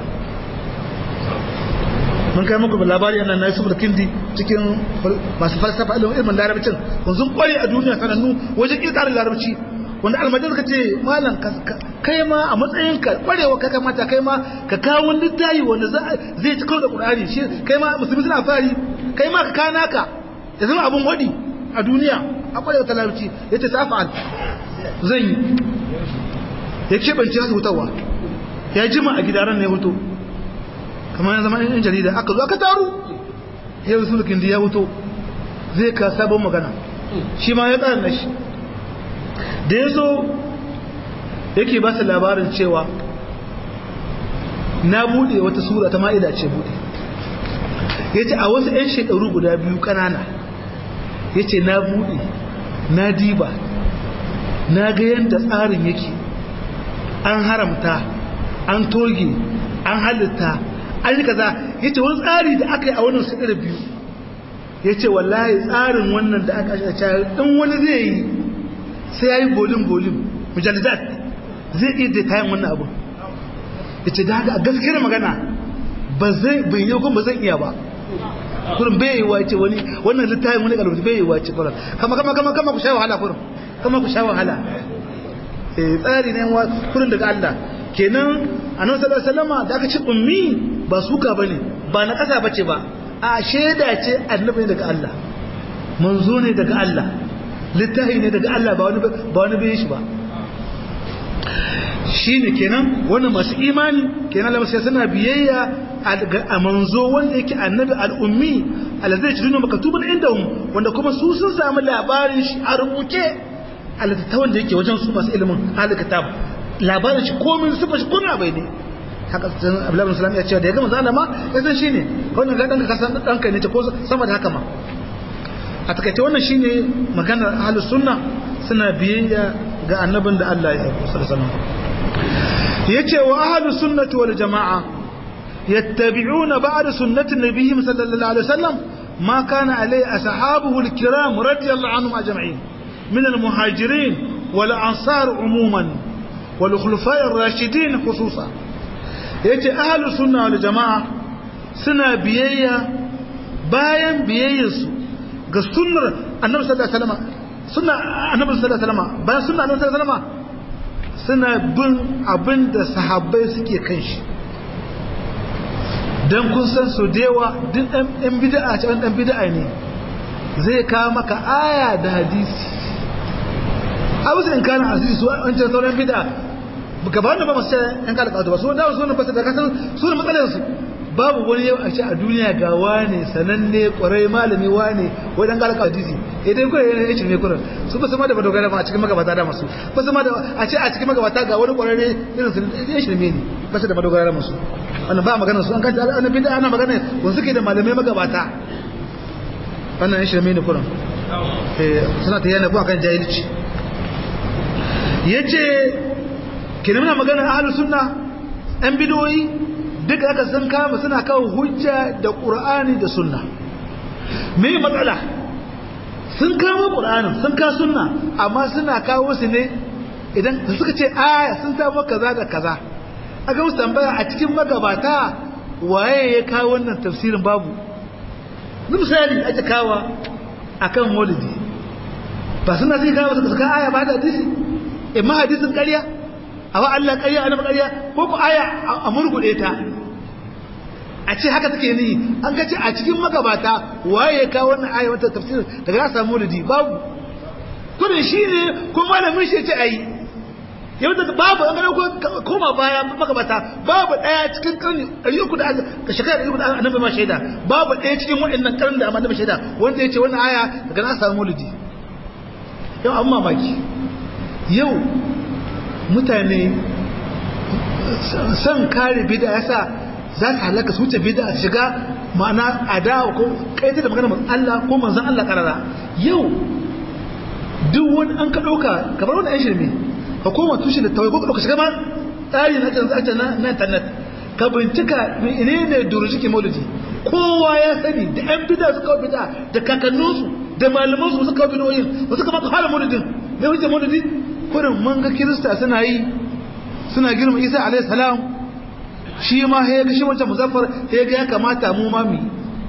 mun kai muku labari annan na Yusuf kindi cikin masu falsafa ilimin ilmin larabcin kun sun kware a duniya sanannu wajen kirkarar larabci wanda almajin suka ce malam kai ma a matsayin ka kwarewa ka kamata kai ma ka kawo wani littafi wanda zai ci karo da Qur'ani shi kai ma musulmi suna fari kai ma ka kana ka ya zama abun wadi a duniya a kwarewa ta larabci yace safa'al zan yi ya keɓance su hutawa ya jima a gidaran ne hutu kamar zama yan jarida aka zo aka taru yau su da ya wuto zai ka sabon magana shi ma ya tsara na shi da ya zo yake ba su labarin cewa na bude wata sura ta ma'ida ce bude ya ce a wasu 'yan shekaru guda biyu kanana ya ce na bude na diba na ga yadda tsarin yake an haramta an toge an halitta an yi kaza ya ce wani tsari da aka yi a wannan sadar biyu ya ce wallahi tsarin wannan da aka shi a in wani zai yi sai ya yi bolin-bolin mujallidat zai iya da kayan wannan abu ya ce da haka a gaskiyar magana ba zai bai yi kuma ba zai iya ba kurin bai yi wace wani wannan littafin wani kalmar bai yi wace kurin kama kama kama kama ku sha wahala kurin kama ku sha wahala tsari ne kurin daga Allah kenan annabi sallallahu alaihi wasallam da aka ce ummi ba suka bane ba na kasa bace ba a sheda ce annabi ne daga Allah manzo ne daga Allah littafi ne daga Allah ba wani ba wani bai shi ba shine kenan wannan masu imani kenan Allah sai suna biyayya a manzo wanda yake annabi al-ummi alladhi yajiduna maktuban indahum wanda kuma su sun samu labarin shi a rubuce a littattafan da yake wajen su masu ilimin ahli kitab labarin shi komin sufa shi kuna bai ne haka abdullahi bin salam ya ce da ya gama zalama ya san shine wannan ga danka kasan danka ne ce ko sama da haka ma a takaice wannan shine maganar ahlus sunna suna biyayya ga annabin da Allah ya yi sallallahu alaihi yace wa ahlus sunnati wal jamaa yattabi'una ba'da sunnati nabiyyi sallallahu alaihi wasallam ma kana alai ashabuhu al-kiram radiyallahu anhum ajma'in min al-muhajirin wal ansar umuman والخلفاء الراشدين خصوصا yace ahlus sunna wal jamaa suna biyayya bayan biyayyarsu ga sunnar annabi sallallahu alaihi wasallam sunna annabi sallallahu alaihi wasallam bayan sunna annabi sallallahu alaihi wasallam suna bin abinda sahabbai suke kan shi dan kun san su dewa duk dan bid'a ce dan bid'a ne zai kawo maka aya da hadisi abu sai in kana asiri su an ce sauran bid'a gaba da ba masu yan kada kawo ba su da su ne ba su da kasan su ne matsalar su babu wani yau a ce a duniya ga wane sananne kwarai malami wane wai dan kada kawo hadisi idan kuma yana yin shirme kurin su ba sama da madogara ba a cikin magabata da masu ba sama da a ce a cikin magabata ga wani kwararre irin su yin shirme ne ba su da madogara masu wannan ba magana su an kanta ana bid'a ana magana wanda suke da malamai magabata wannan yin shirme ne kurin suna ta yana kan jahilci ya ce kirmina magana ahalus sunna yan bidoyi duk aka sun kama suna kawo hujja da ƙur'ani da sunna me matsala sun kama ƙur'anin sun ka sunna amma suna kawo su ne idan suka ce aya sun samu kaza da kaza aka musu tambaya a cikin magabata waye ya kawo wannan tafsirin babu ni misali ake kawa akan maulidi ba suna sai kawo suka saka aya ba da hadisi imma hadisin ƙarya a wa Allah ƙarya a ƙarya ko ku aya a murguɗe ta a ce haka take ni an ka ce a cikin magabata waye ya kawo wannan aya wata tafsir daga ya samu maulidi babu kudin shi ne ko malamin shi ya ce ayi yau da babu an gano koma baya magabata babu daya cikin karni ɗari uku da ka shekara ɗari uku da annabi ma shaida babu daya cikin waɗannan karni da annabi shaida wanda ya ce wannan aya daga na samu maulidi yau an mamaki yau mutane san kare bida yasa za su halaka su wuce bida shiga ma'ana adawa ko kaita da magana Allah ko manzon Allah karara yau duk wani an ka ɗauka kamar wani 'yan shirme ka koma tushe da tawai ko ka shiga ma tsari na kan zace na na internet ka bincika ne ne durujiki maulidi kowa ya sani da yan bida suka kawo bida da kakanninsu da malaman su suka kawo bidoyin ba suka maka fara maulidin ne wuce maulidi kurin mun ga kirista suna yi suna girma isa alayhi salam shi ma ya ga shi wancan muzaffar ya ga ya kamata mu ma mu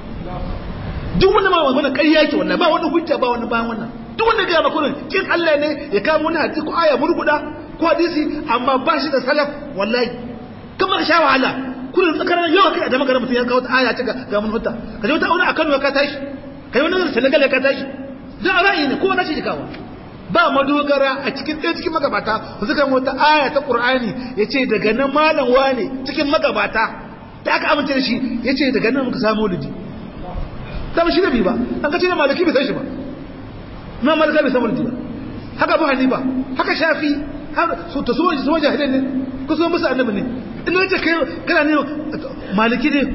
duk wanda ma wannan ƙarya ke wannan ba wani hujja ba wani bayan wannan duk wanda ga makurin kin Allah ne ya kawo wani hadisi ko aya murguda ko hadisi amma ba shi da salaf wallahi kamar sha wahala kullun tsakanin yau kai da magana mutum ya kawo ta aya ta ga mun hutta ka je wata aure akan ka tashi kai wani da Senegal ka tashi da ra'ayi ne kowa nashi kawo ba madogara a cikin ɗaya cikin magabata su kan wata aya ta Qur'ani yace daga nan malam wane cikin magabata da aka amince da shi yace daga nan muka samu ludi da shi da bi ba an ka ce da malaki bai san shi ba ma malaka bai samu ba haka bu hanifa haka shafi su ta suwa suwa jahilai ne ko so musu annabi ne ina wace kai kana ne maliki ne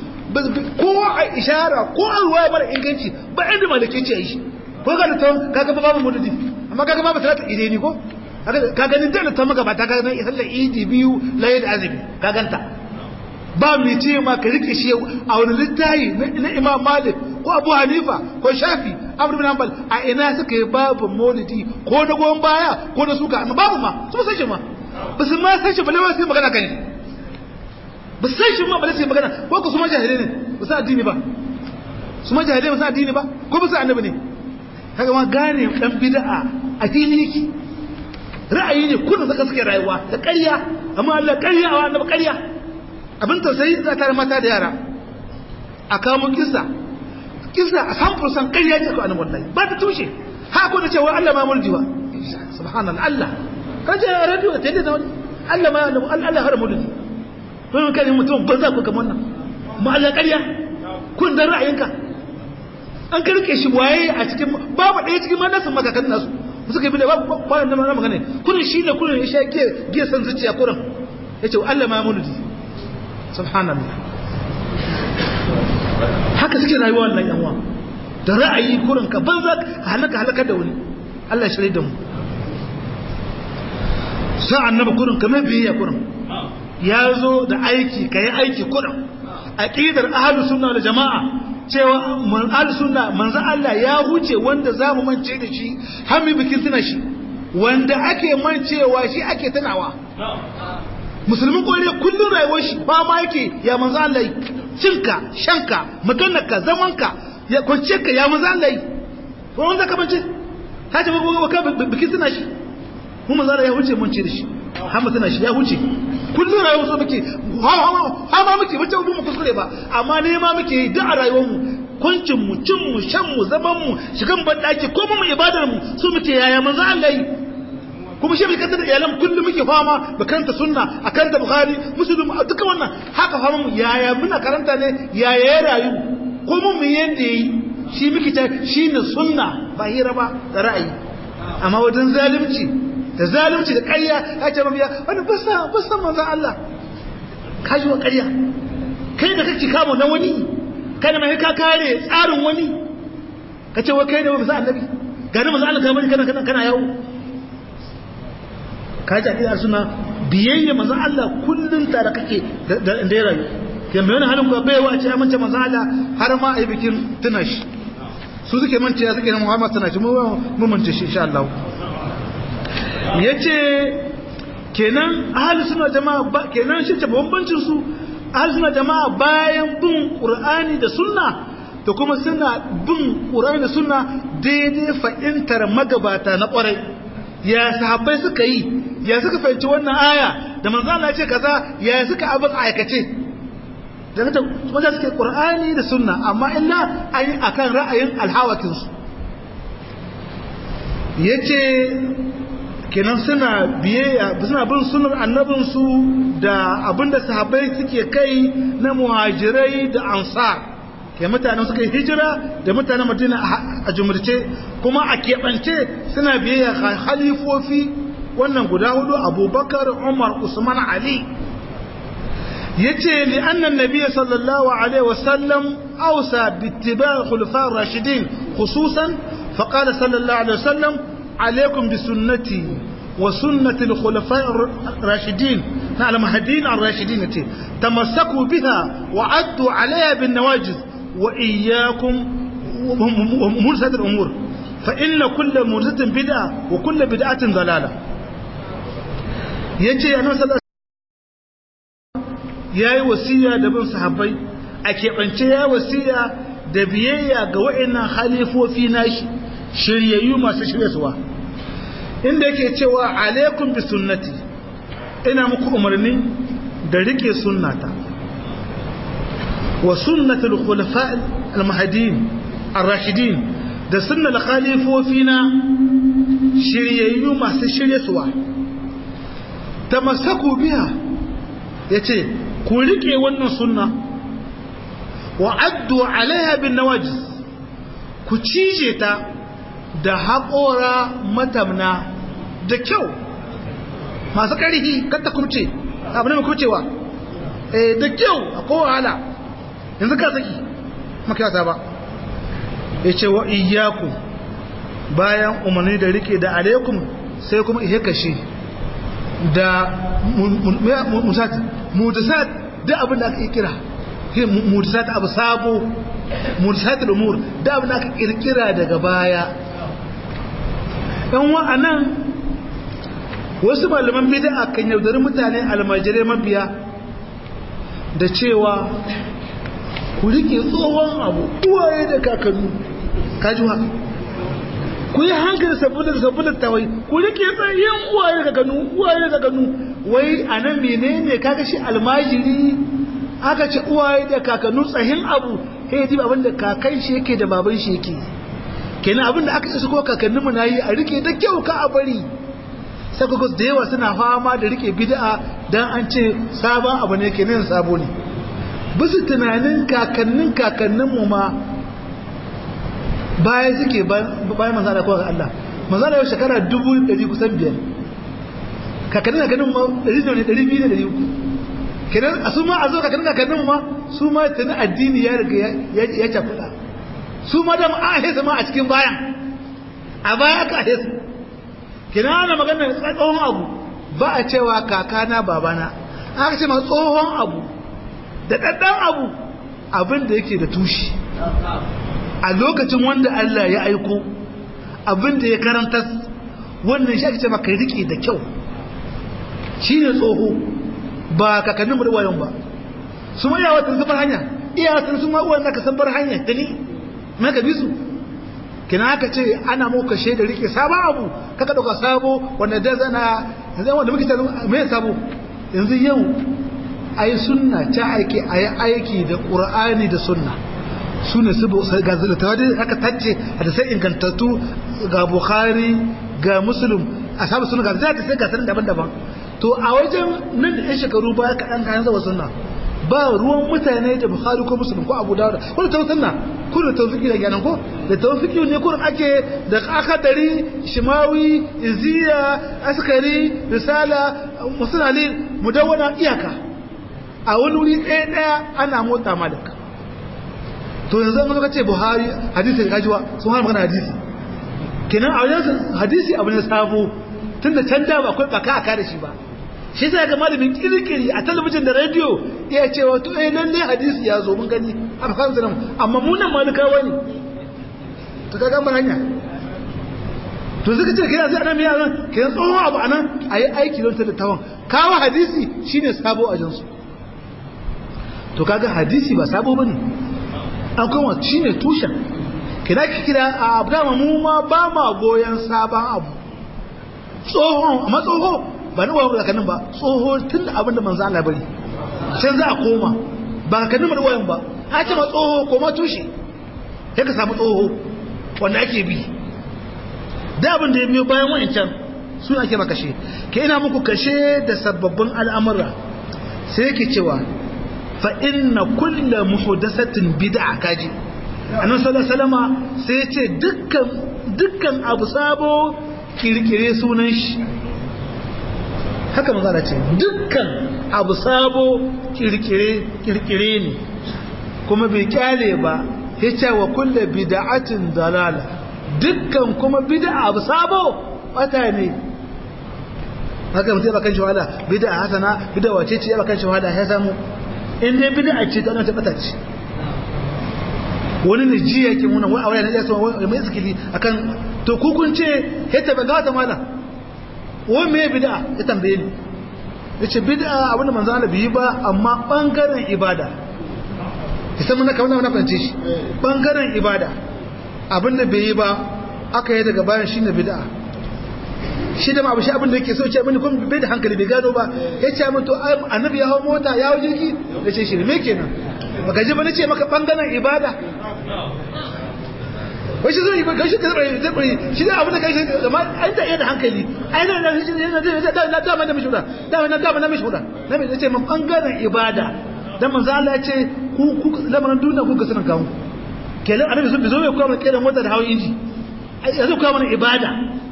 ko a ishara ko a ruwa mara inganci ba inda maliki ce a yi shi ko ga da ta kaga ba babu mududi amma kaga babu salatu ide ni ko ka ganin da ta maka ba ta kaga nan sallar idi biyu layi da azumi ka ganta ba mai ce ma ka rike shi a wani littayi na imam malik ko abu hanifa ko shafi abu bin hanbal a ina suka yi babu maulidi ko na goyon baya ko na suka amma babu ma su san shi ma ba su ma san shi ba lewa sai magana kan shi ba san shi ma ba sai magana ko ku su ma jahilai ne ba su addini ba su ma jahilai ba su addini ba ko ba su annabi ne kaga ma gane dan bid'a addini yake ra'ayi ne kullum saka suke rayuwa da ƙarya amma Allah ƙarya wa annabi ƙarya abin tausayi za ta mata da yara a kawo kisa kisa a san fursan ƙarya ce ko annabi wallahi ba ta tushe ha ko da cewa Allah ma mulki ba subhanallah Allah kaje radio ta da wani Allah ma Allah har mulki to kai mutum ban za ku kamar nan mu Allah ƙarya kun da ra'ayinka an karke shi waye a cikin babu ɗaya cikin manasin makakan nasu suka yi bi da babu kwanan da magana kurin shi ne kurin ya sha giya san zuciya kurin ya ce Allah ma mulki subhanallah haka suke rayuwa wannan yanwa da ra'ayi kurin ka banza ka halaka halaka da wani Allah shirye da mu sai annabi kurin ka mai biyayya kurin ya zo da aiki ka yi aiki kurin aqidar ahlus sunna da jama'a cewa man ahlus sunna manzo Allah ya huce wanda zamu mance da shi har mu bikin tuna shi wanda ake mancewa shi ake tunawa musulmin kore kullum rayuwar shi ba ma yake ya manzo Allah yi cinka shanka maganarka zamanka ya kwance ka ya manzo Allah yi ko wanda ka bance ka ce ba ka bikin tuna shi mu manzo Allah ya huce mance da shi har mu tuna shi ya huce kullum rayuwar su muke ha ma muke wacce mu kuskure ba amma ne ma muke yi duk a rayuwar mu kuncin mu cin mu shan mu zaman mu shigan bandaki ko mu ibadar mu su muke yaya manzo Allah yi kuma shi bai kanta da iyalan kullum muke fama da kanta sunna a kanta bukhari muslim duka wannan haka fama mu yaya muna karanta ne yaya ya rayu ko mun mu yanda yi shi muke ta shine sunna ba hira ba da ra'ayi amma wajen zalunci da zalunci da ƙarya ya ce mabiya wani basa basa manzon Allah ka ji wa ƙarya kai da kake kamo na wani kai da mai ka kare tsarin wani ka ce wa kai da bisa annabi ga ni manzon Allah ka bari kana kana kana yawo ka ji akidar suna biyayya manzo Allah kullun tare kake da ya rayu ke mai wani halin kuwa bai wa ce amince manzo Allah har ma a yi bikin tuna shi su suke mance ya suke na Muhammad tuna shi mu mance shi insha Allah yace kenan ahli suna jama'a ba kenan shi ce bambancin su ahlus jama'a bayan bin qur'ani da sunna da kuma suna bin qur'ani da sunna daidai fa'intar magabata na kwarai ya sahabbai suka yi ya suka fahimci wannan aya da manzo Allah ya ce kaza ya suka abin aikace daga ta wanda suke qur'ani da sunna amma illa ayi akan ra'ayin alhawakin su yace kenan suna biyayya suna bin sunnar annabin su da abinda sahabbai suke kai na muhajirai da ansar ke mutanen suka yi hijira da mutanen madina a jumurce kuma a keɓance suna biyayya halifofi wannan guda hudu abubakar umar usman ali ya ce li'annan nabiya sallallahu alaihi wasallam ausa bittiba khulafa rashidin khususan faqala sallallahu alaihi wasallam alaikum bi sunnati wa sunnati al-khulafa rashidin na al-mahdin ar-rashidin ce tamassaku biha wa addu alaiha bin nawajiz wa iyyakum mursat al-umur fa inna kull mursatin bid'a wa kull bid'atin dalalah yace annabi sallallahu yayi wasiya da bin sahabbai a keɓance ya wasiya da biyayya ga wa'annan halifofi nashi shiryayyu masu shiryarwa inda yake cewa alaikum bi sunnati ina muku umarni da rike sunnata wa sunnatul khulafa al-mahdin ar-rashidin da sunnal khalifofina shiryayyu masu shiryarwa tamassaku biha yace ku rike wannan sunna wa addu alaiha bin nawajiz ku cije ta da haƙora matamna da kyau masu ƙarfi kanta kurce abu ne mai kurcewa eh da kyau a kowahala yanzu ka saki makiyata ba ya ce wa iyaku bayan umarni da rike da alaikum sai kuma ihe kashe da mudasat da abin da aka yi kira mudasat abu sabo mudasat al'umur da abin da aka kirkira daga baya yan wa'anan wasu malaman bid'a kan yaudari mutane almajirai mabiya da cewa ku rike tsohon abu uwaye da kakannu kajuwa ku yi hankali saboda saboda tawai ku rike tsayin uwaye da kakannu uwaye da kakannu wai a nan menene kaga shi almajiri aka ce uwaye da kakannu tsahin abu sai ji abin da kakan shi yake da baban shi yake kenan abin da aka isa ko kakannin mu nayi a rike da kyau ka a bari sai da yawa suna fama da rike bid'a dan an ce sabon abu ne kenan sabo ne bisu tunanin kakannin kakannin mu ma baya suke bayan manzo da kowa Allah manzo da yau shekara dubu ɗari kusan biyar kakannin kakannin ma ɗari ne ɗari biyu ne ɗari uku kenan a su ma a zo kakannin kakannin ma su ma tuni addini ya riga ya cakuɗa su ma da an ahesa ma a cikin bayan a baya aka ahesa kenan ana magana tsohon abu ba a cewa kakana babana aka ce ma tsohon abu da ɗaɗɗan abu abin da yake da tushe a lokacin wanda Allah ya aiko abin da ya karanta wannan shi ake ce maka riƙe da kyau shi ne tsoho ba kakannin mu da wayon ba su ma yawa sun bar hanya iyawa sun ma uwan ka san bar hanya da ni mai ka bi su kina aka ce ana muka shaida rike sabon abu kaka dauka sabo wanda da zana yanzu wanda muke tare mai sabo yanzu yau ayi sunna ta aiki ayi aiki da qur'ani da sunna sune su ga zulata da aka tace da sai ingantattu ga bukhari ga muslim ashabu sunna ga zai sai ga sanin daban-daban to a wajen nan da shekaru baya kaɗan kayan zawa sunna ba ruwan mutane da bukhari ko muslim ko abu dawud ko da tawsunna ko da tawfiki da ganan ko da tawfiki ne kurin ake da akadari shimawi iziya askari risala musnali mudawwana iyaka a wani wuri ɗaya ɗaya ana motsa malaka to yanzu an ka ce buhari hadisi da kajiwa sun hana magana hadisi kenan a wajen hadisi abu ne sabo tunda can da ba akwai baka aka da shi ba shi sai ga malamin kirkiri a talabijin da rediyo ya ce wato eh lalle hadisi ya zo mun gani a kan sunan amma mu nan malikawa ne to kaga mun hanya to zaka ce kai sai annabi yaran kai tsohon abu anan ayi aiki don ta da tawon kawo hadisi shine sabo a jinsu to kaga hadisi ba sabo bane an kuma shine tushen kina ki kira a abdama mu ma ba ma goyen sabon abu tsoho amma tsoho ba ni wayo zakanin ba tsoho tun da abin da manzo Allah bari can za a koma ba ka nima da wayan ba a ce ma tsoho koma tushe sai ka samu tsoho wanda ake bi da abin da ya biyo bayan wa'ancan su ake maka kashe ke ina muku kashe da sababbin al'amura sai yake cewa fa inna kulla muhdathatin bid'a kaji annabi sallallahu alaihi wasallama sai ce dukkan dukkan abu sabo kirkire sunan shi haka manzo ce dukkan abu sabo kirkire kirkire ne kuma bai kyale ba yace wa kullu bid'atin dalala dukkan kuma bid'a abu sabo wata ne haka mutum ba kan shahada bid'a hasana bid'a wace ce ba kan shahada ya samu in dai bid'a ce ta ta bata ce wani ne ji yake muna wai aure ne ya so mai zikili akan to ku kun ce hita ba gata mala wai me bid'a ya tambaye ni yace bid'a abinda manzo Allah bai yi ba amma bangaren ibada sai mun kamar wannan fahimce shi bangaren ibada abinda bai yi ba aka yi daga bayan shine bid'a shi da ma abu shi abin da yake so ce mini kuma bai da hankali bai gano ba ya ce min to annabi ya hau mota ya hau jirgi ya ce shi me kenan baka ji ba na ce maka bangaren ibada wai shi zai ga shi ka zai zai shi da abin da kai shi amma an da da hankali ai na na shi na da na da na mishi da da na da na mishi da na me ce min bangaren ibada dan manzo Allah ya ce ku ku lamarin duniya ku ga sanan kawo kenan annabi sun bizo mai kuma kiran mota da hawan inji ya zo kawo mana ibada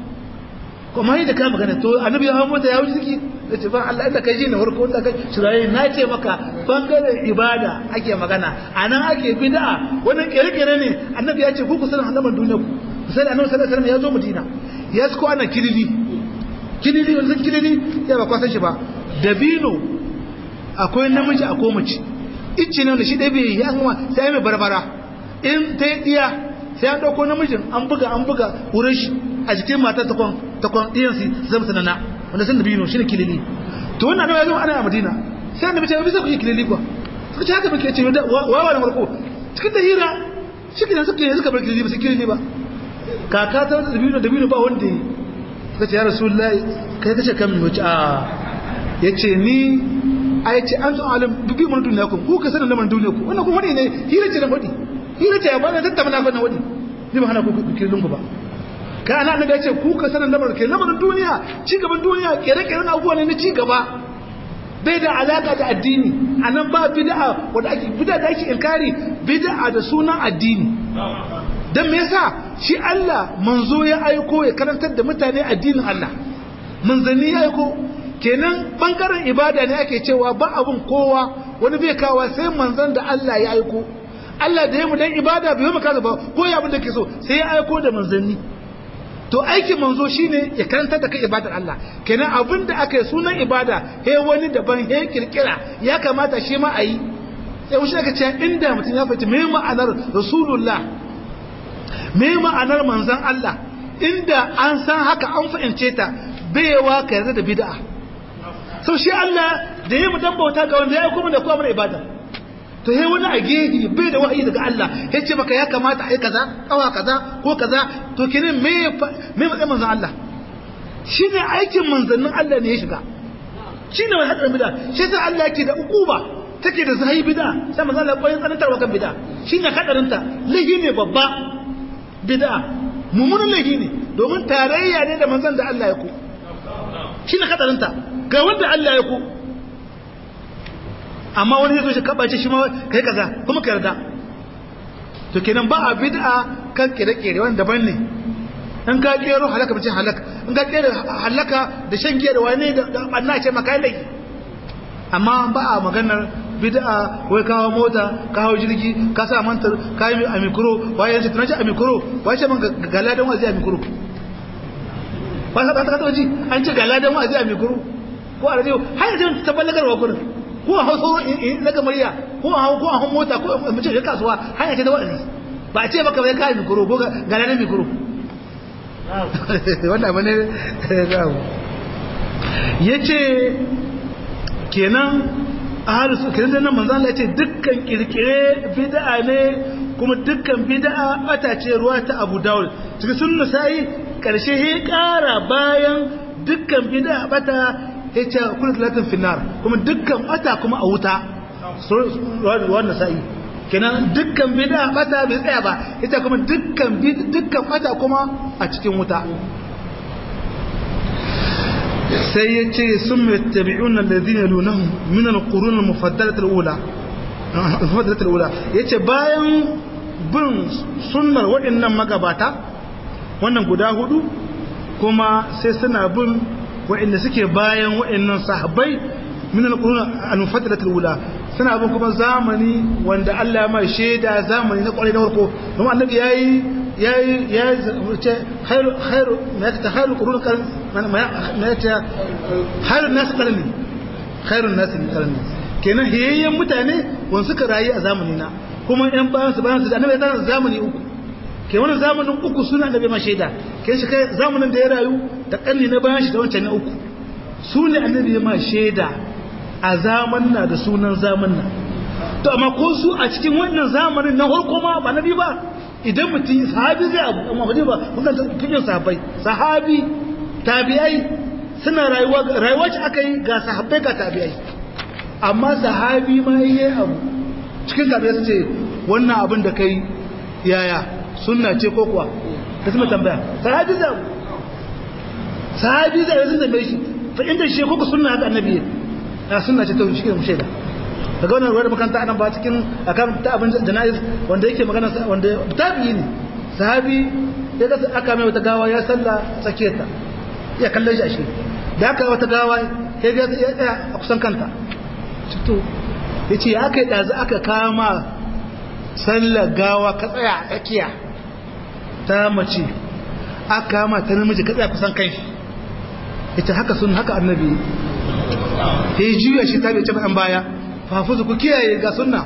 kuma yi da ka magana to annabi ya hawo mota ya wuce ciki da ce ban Allah inda kai ji na farko da kai shirayi na ce maka bangaren ibada ake magana anan ake bid'a wannan kere-kere ne annabi ya ce ku ku sanin halaman duniya ku sai annabi sallallahu alaihi wasallam ya zo Madina ya ko ana kilili kilili wanda san kilili ya ba kwasan shi ba dabino akwai namiji akwai mace icce ne da shi dai bai ya kuma sai mai barbara in ta yi diya sai an dauko namijin an buga an buga wurin shi a jikin matar takwan takwan ɗiyan su zama sanana wanda sun dabino shi ne kilili to wannan annabi ya zama ana a madina sai annabi ce bisa ku yi kilili kuwa suka ce haka muke ce wawa da marko cikin da hira shi kenan suka yi suka bar kilili ba su kilili ba kaka ta wata dabino dabino ba wanda yi suka ce ya rasulullahi kai kace kan mu wace a ya ce ni a ya ce an tun alim bibi mun duniya ku ku ka sanin lamarin duniya ku wannan kuma wani ne hira ce da wadi hira ce ba na tattauna na wadi ni ba hana ku kililin ku ba ka ana annabi ya ce ku ka sanin lamarin ke lamarin duniya ci gaban duniya kere-kere na abubuwa ne na ci gaba bai da alaka da addini a nan ba bid'a wanda ake bid'a da ake inkari bid'a da sunan addini dan me yasa shi Allah manzo ya aiko ya karantar da mutane addinin Allah manzanni ya aiko kenan bangaren ibada ne ake cewa ba abun kowa wani bai kawa sai manzon da Allah ya aiko Allah da ya mu dan ibada bai mu kaza ba ko ya abin da ke so sai ya aiko da manzanni to aikin manzo shine ya karantar da kai ibadar Allah kenan abin da aka yi sunan ibada he wani daban he kirkira ya kamata shi ma a yi sai wuce aka ce inda mutum ya fahimci me ma'anar rasulullah me ma'anar manzon Allah inda an san haka an fahimce ta baiwa ka yarda da bid'a sau shi Allah da ya mu dan bauta ga wanda ya kuma da kuma mana ibada to he wani a gehe bai da wahayi daga Allah ya ce maka ya kamata a yi kaza kawa kaza ko kaza to kenan me me matsayin manzon Allah shine aikin manzannin Allah ne ya shiga shine wani hadarin bid'a shi yasa Allah yake da ukuba take da zahi bid'a sai manzon Allah koyin tsanantar wa kan bid'a shine hadarin ta lahi ne babba bid'a mummunan lahi ne domin tarayya ne da manzon da Allah ya ku shine hadarin ta ga wanda Allah ya ku amma wani zai zo shi kabace shi ma kai kaza kuma ka yarda to kenan ba a bid'a kan kire-kire wanda daban ne in ka kero halaka mace halaka in ka kero halaka da shan giya da wani da banna ce maka laifi amma ba a maganar bid'a wai kawo mota kawo jirgi ka sa mantar ka yi a mikro waye ce tunaji a mikro waye ce man galadan wazi a mikro ba sa ta ta ji an ce galadan wazi a mikro ko a radio har yanzu ta ballagarwa kurin ko a hausa daga murya ko a ko a mota ko a mace kasuwa hanya ce ta wa'azi ba a ce baka bai kai mikro ko ga nan mikro wannan bane zamu yace kenan ahlus sunna nan manzo Allah ya ce dukkan kirkire bid'a ne kuma dukkan bid'a bata ce ruwa ta Abu Dawud cikin sunna sai karshe he kara bayan dukkan bid'a bata yace kullu talatin finnar kuma dukkan bata kuma a wuta ruwan nasa'i kenan dukkan bid'a bata bai tsaya ba ita kuma dukkan dukkan bata kuma a cikin wuta sai ya ce sun mai tabi'un alladhina yalunahum min al-qurun al-mufaddalah al-ula al-mufaddalah al-ula yace bayan bin sunnar waɗannan magabata wannan guda hudu kuma sai suna bin waɗanda suke bayan waɗannan sahabbai min al-qurun al-mufaddalah al-ula suna bin kuma zamani wanda Allah ya mai shaida zamani na kwarai na farko kuma annabi yayi yayi yayi ce khairu khairu ma ta khairu qurun kan ma ta khairu nas qarni khairu nas qarni kenan hiyayyen mutane wanda suka rayu a zamani na kuma yan bayan su bayan su annabi ya tsara zamani uku ke wannan zamanin uku suna annabi ma shaida ke shi kai zamanin da ya rayu da kanni na bayan shi da wancan na uku su ne annabi ya ma shaida a zamanna da sunan zamanna to amma ko su a cikin wannan zamanin na farko ma ba nabi ba idan mutum sahabi zai abu amma ba ba wannan cikin sahabbai sahabi tabi'ai suna rayuwa rayuwa ce aka yi ga sahabbai ga tabi'ai amma sahabi ma yayi abu cikin tabi'ai su ce wannan abin da kai yaya sunna ce ko kuwa da su tambaya sahabi zai abu sahabi zai sun tambaye shi fa inda shi ko sunna haka annabi ya sunna ce ta shi ke shaida daga wannan ruwar makaranta anan ba cikin akan ta abin jana'iz wanda yake magana wanda tabi'i ne sahabi ya ga aka mai wata gawa ya salla tsakiyar ta ya kallon shi a shi da aka wata gawa ya ga ya tsaya a kusan kanta to yace ya aka yi dazu aka kama sallar gawa ka tsaya a tsakiya ta mace aka kama ta namiji ka tsaya kusan kai ita haka sun haka annabi ya juya shi ta bai ce an baya fafuzu ku kiyaye ga sunna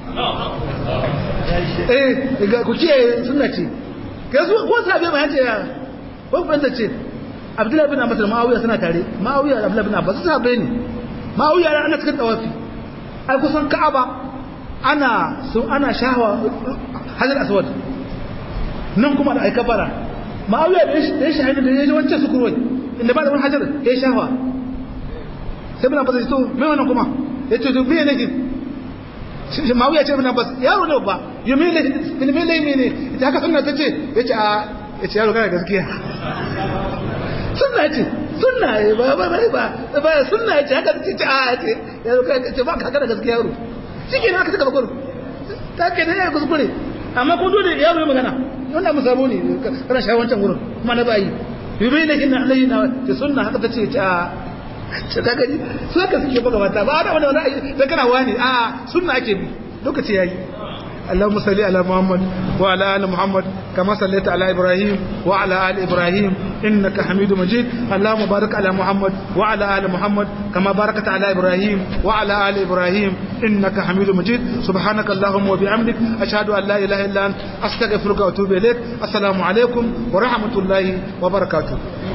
eh ga ku kiyaye sunna ce ga su ko sabe ma yace ya ko fanta ce Abdullahi bin Abbas da Muawiya suna tare Muawiya da Abdullahi bin Abbas su sabe ne Muawiya ana cikin tawafi ai kusan Ka'aba ana su ana shahwa Hajar Aswad nan kuma da aikabara Muawiya da ya shahada da ya ji wancan sukurwai inda ba da wani hajar ya shahwa sai bin Abbas ya to me wannan kuma ya ce to me ne shi Muawiya ce bin Abbas yaro ne ba yo me ne me ne me ne ita haka sunna tace yace a yace yaro kana gaskiya sunna ce sunna ba ba ba ba ba sunna ce haka tace a yace yaro kana ce ba ka kana gaskiya yaro shike ne aka saka bakuru ta ke da ya kuskure amma ko dole yaro ya magana wannan musabo ne kana shawo wancan gurin kuma na bayi yo me ne kin Allah na ce sunna haka tace a ce ka gani su haka suke buga mata ba da wani wani da kana wani a sunna ake bi lokaci yayi اللهم صل على محمد وعلى ال محمد كما صليت على ابراهيم وعلى ال ابراهيم انك حميد مجيد اللهم بارك على محمد وعلى ال محمد كما باركت على ابراهيم وعلى ال ابراهيم انك حميد مجيد سبحانك اللهم وبحمدك اشهد ان لا اله الا انت استغفرك واتوب اليك السلام عليكم ورحمه الله وبركاته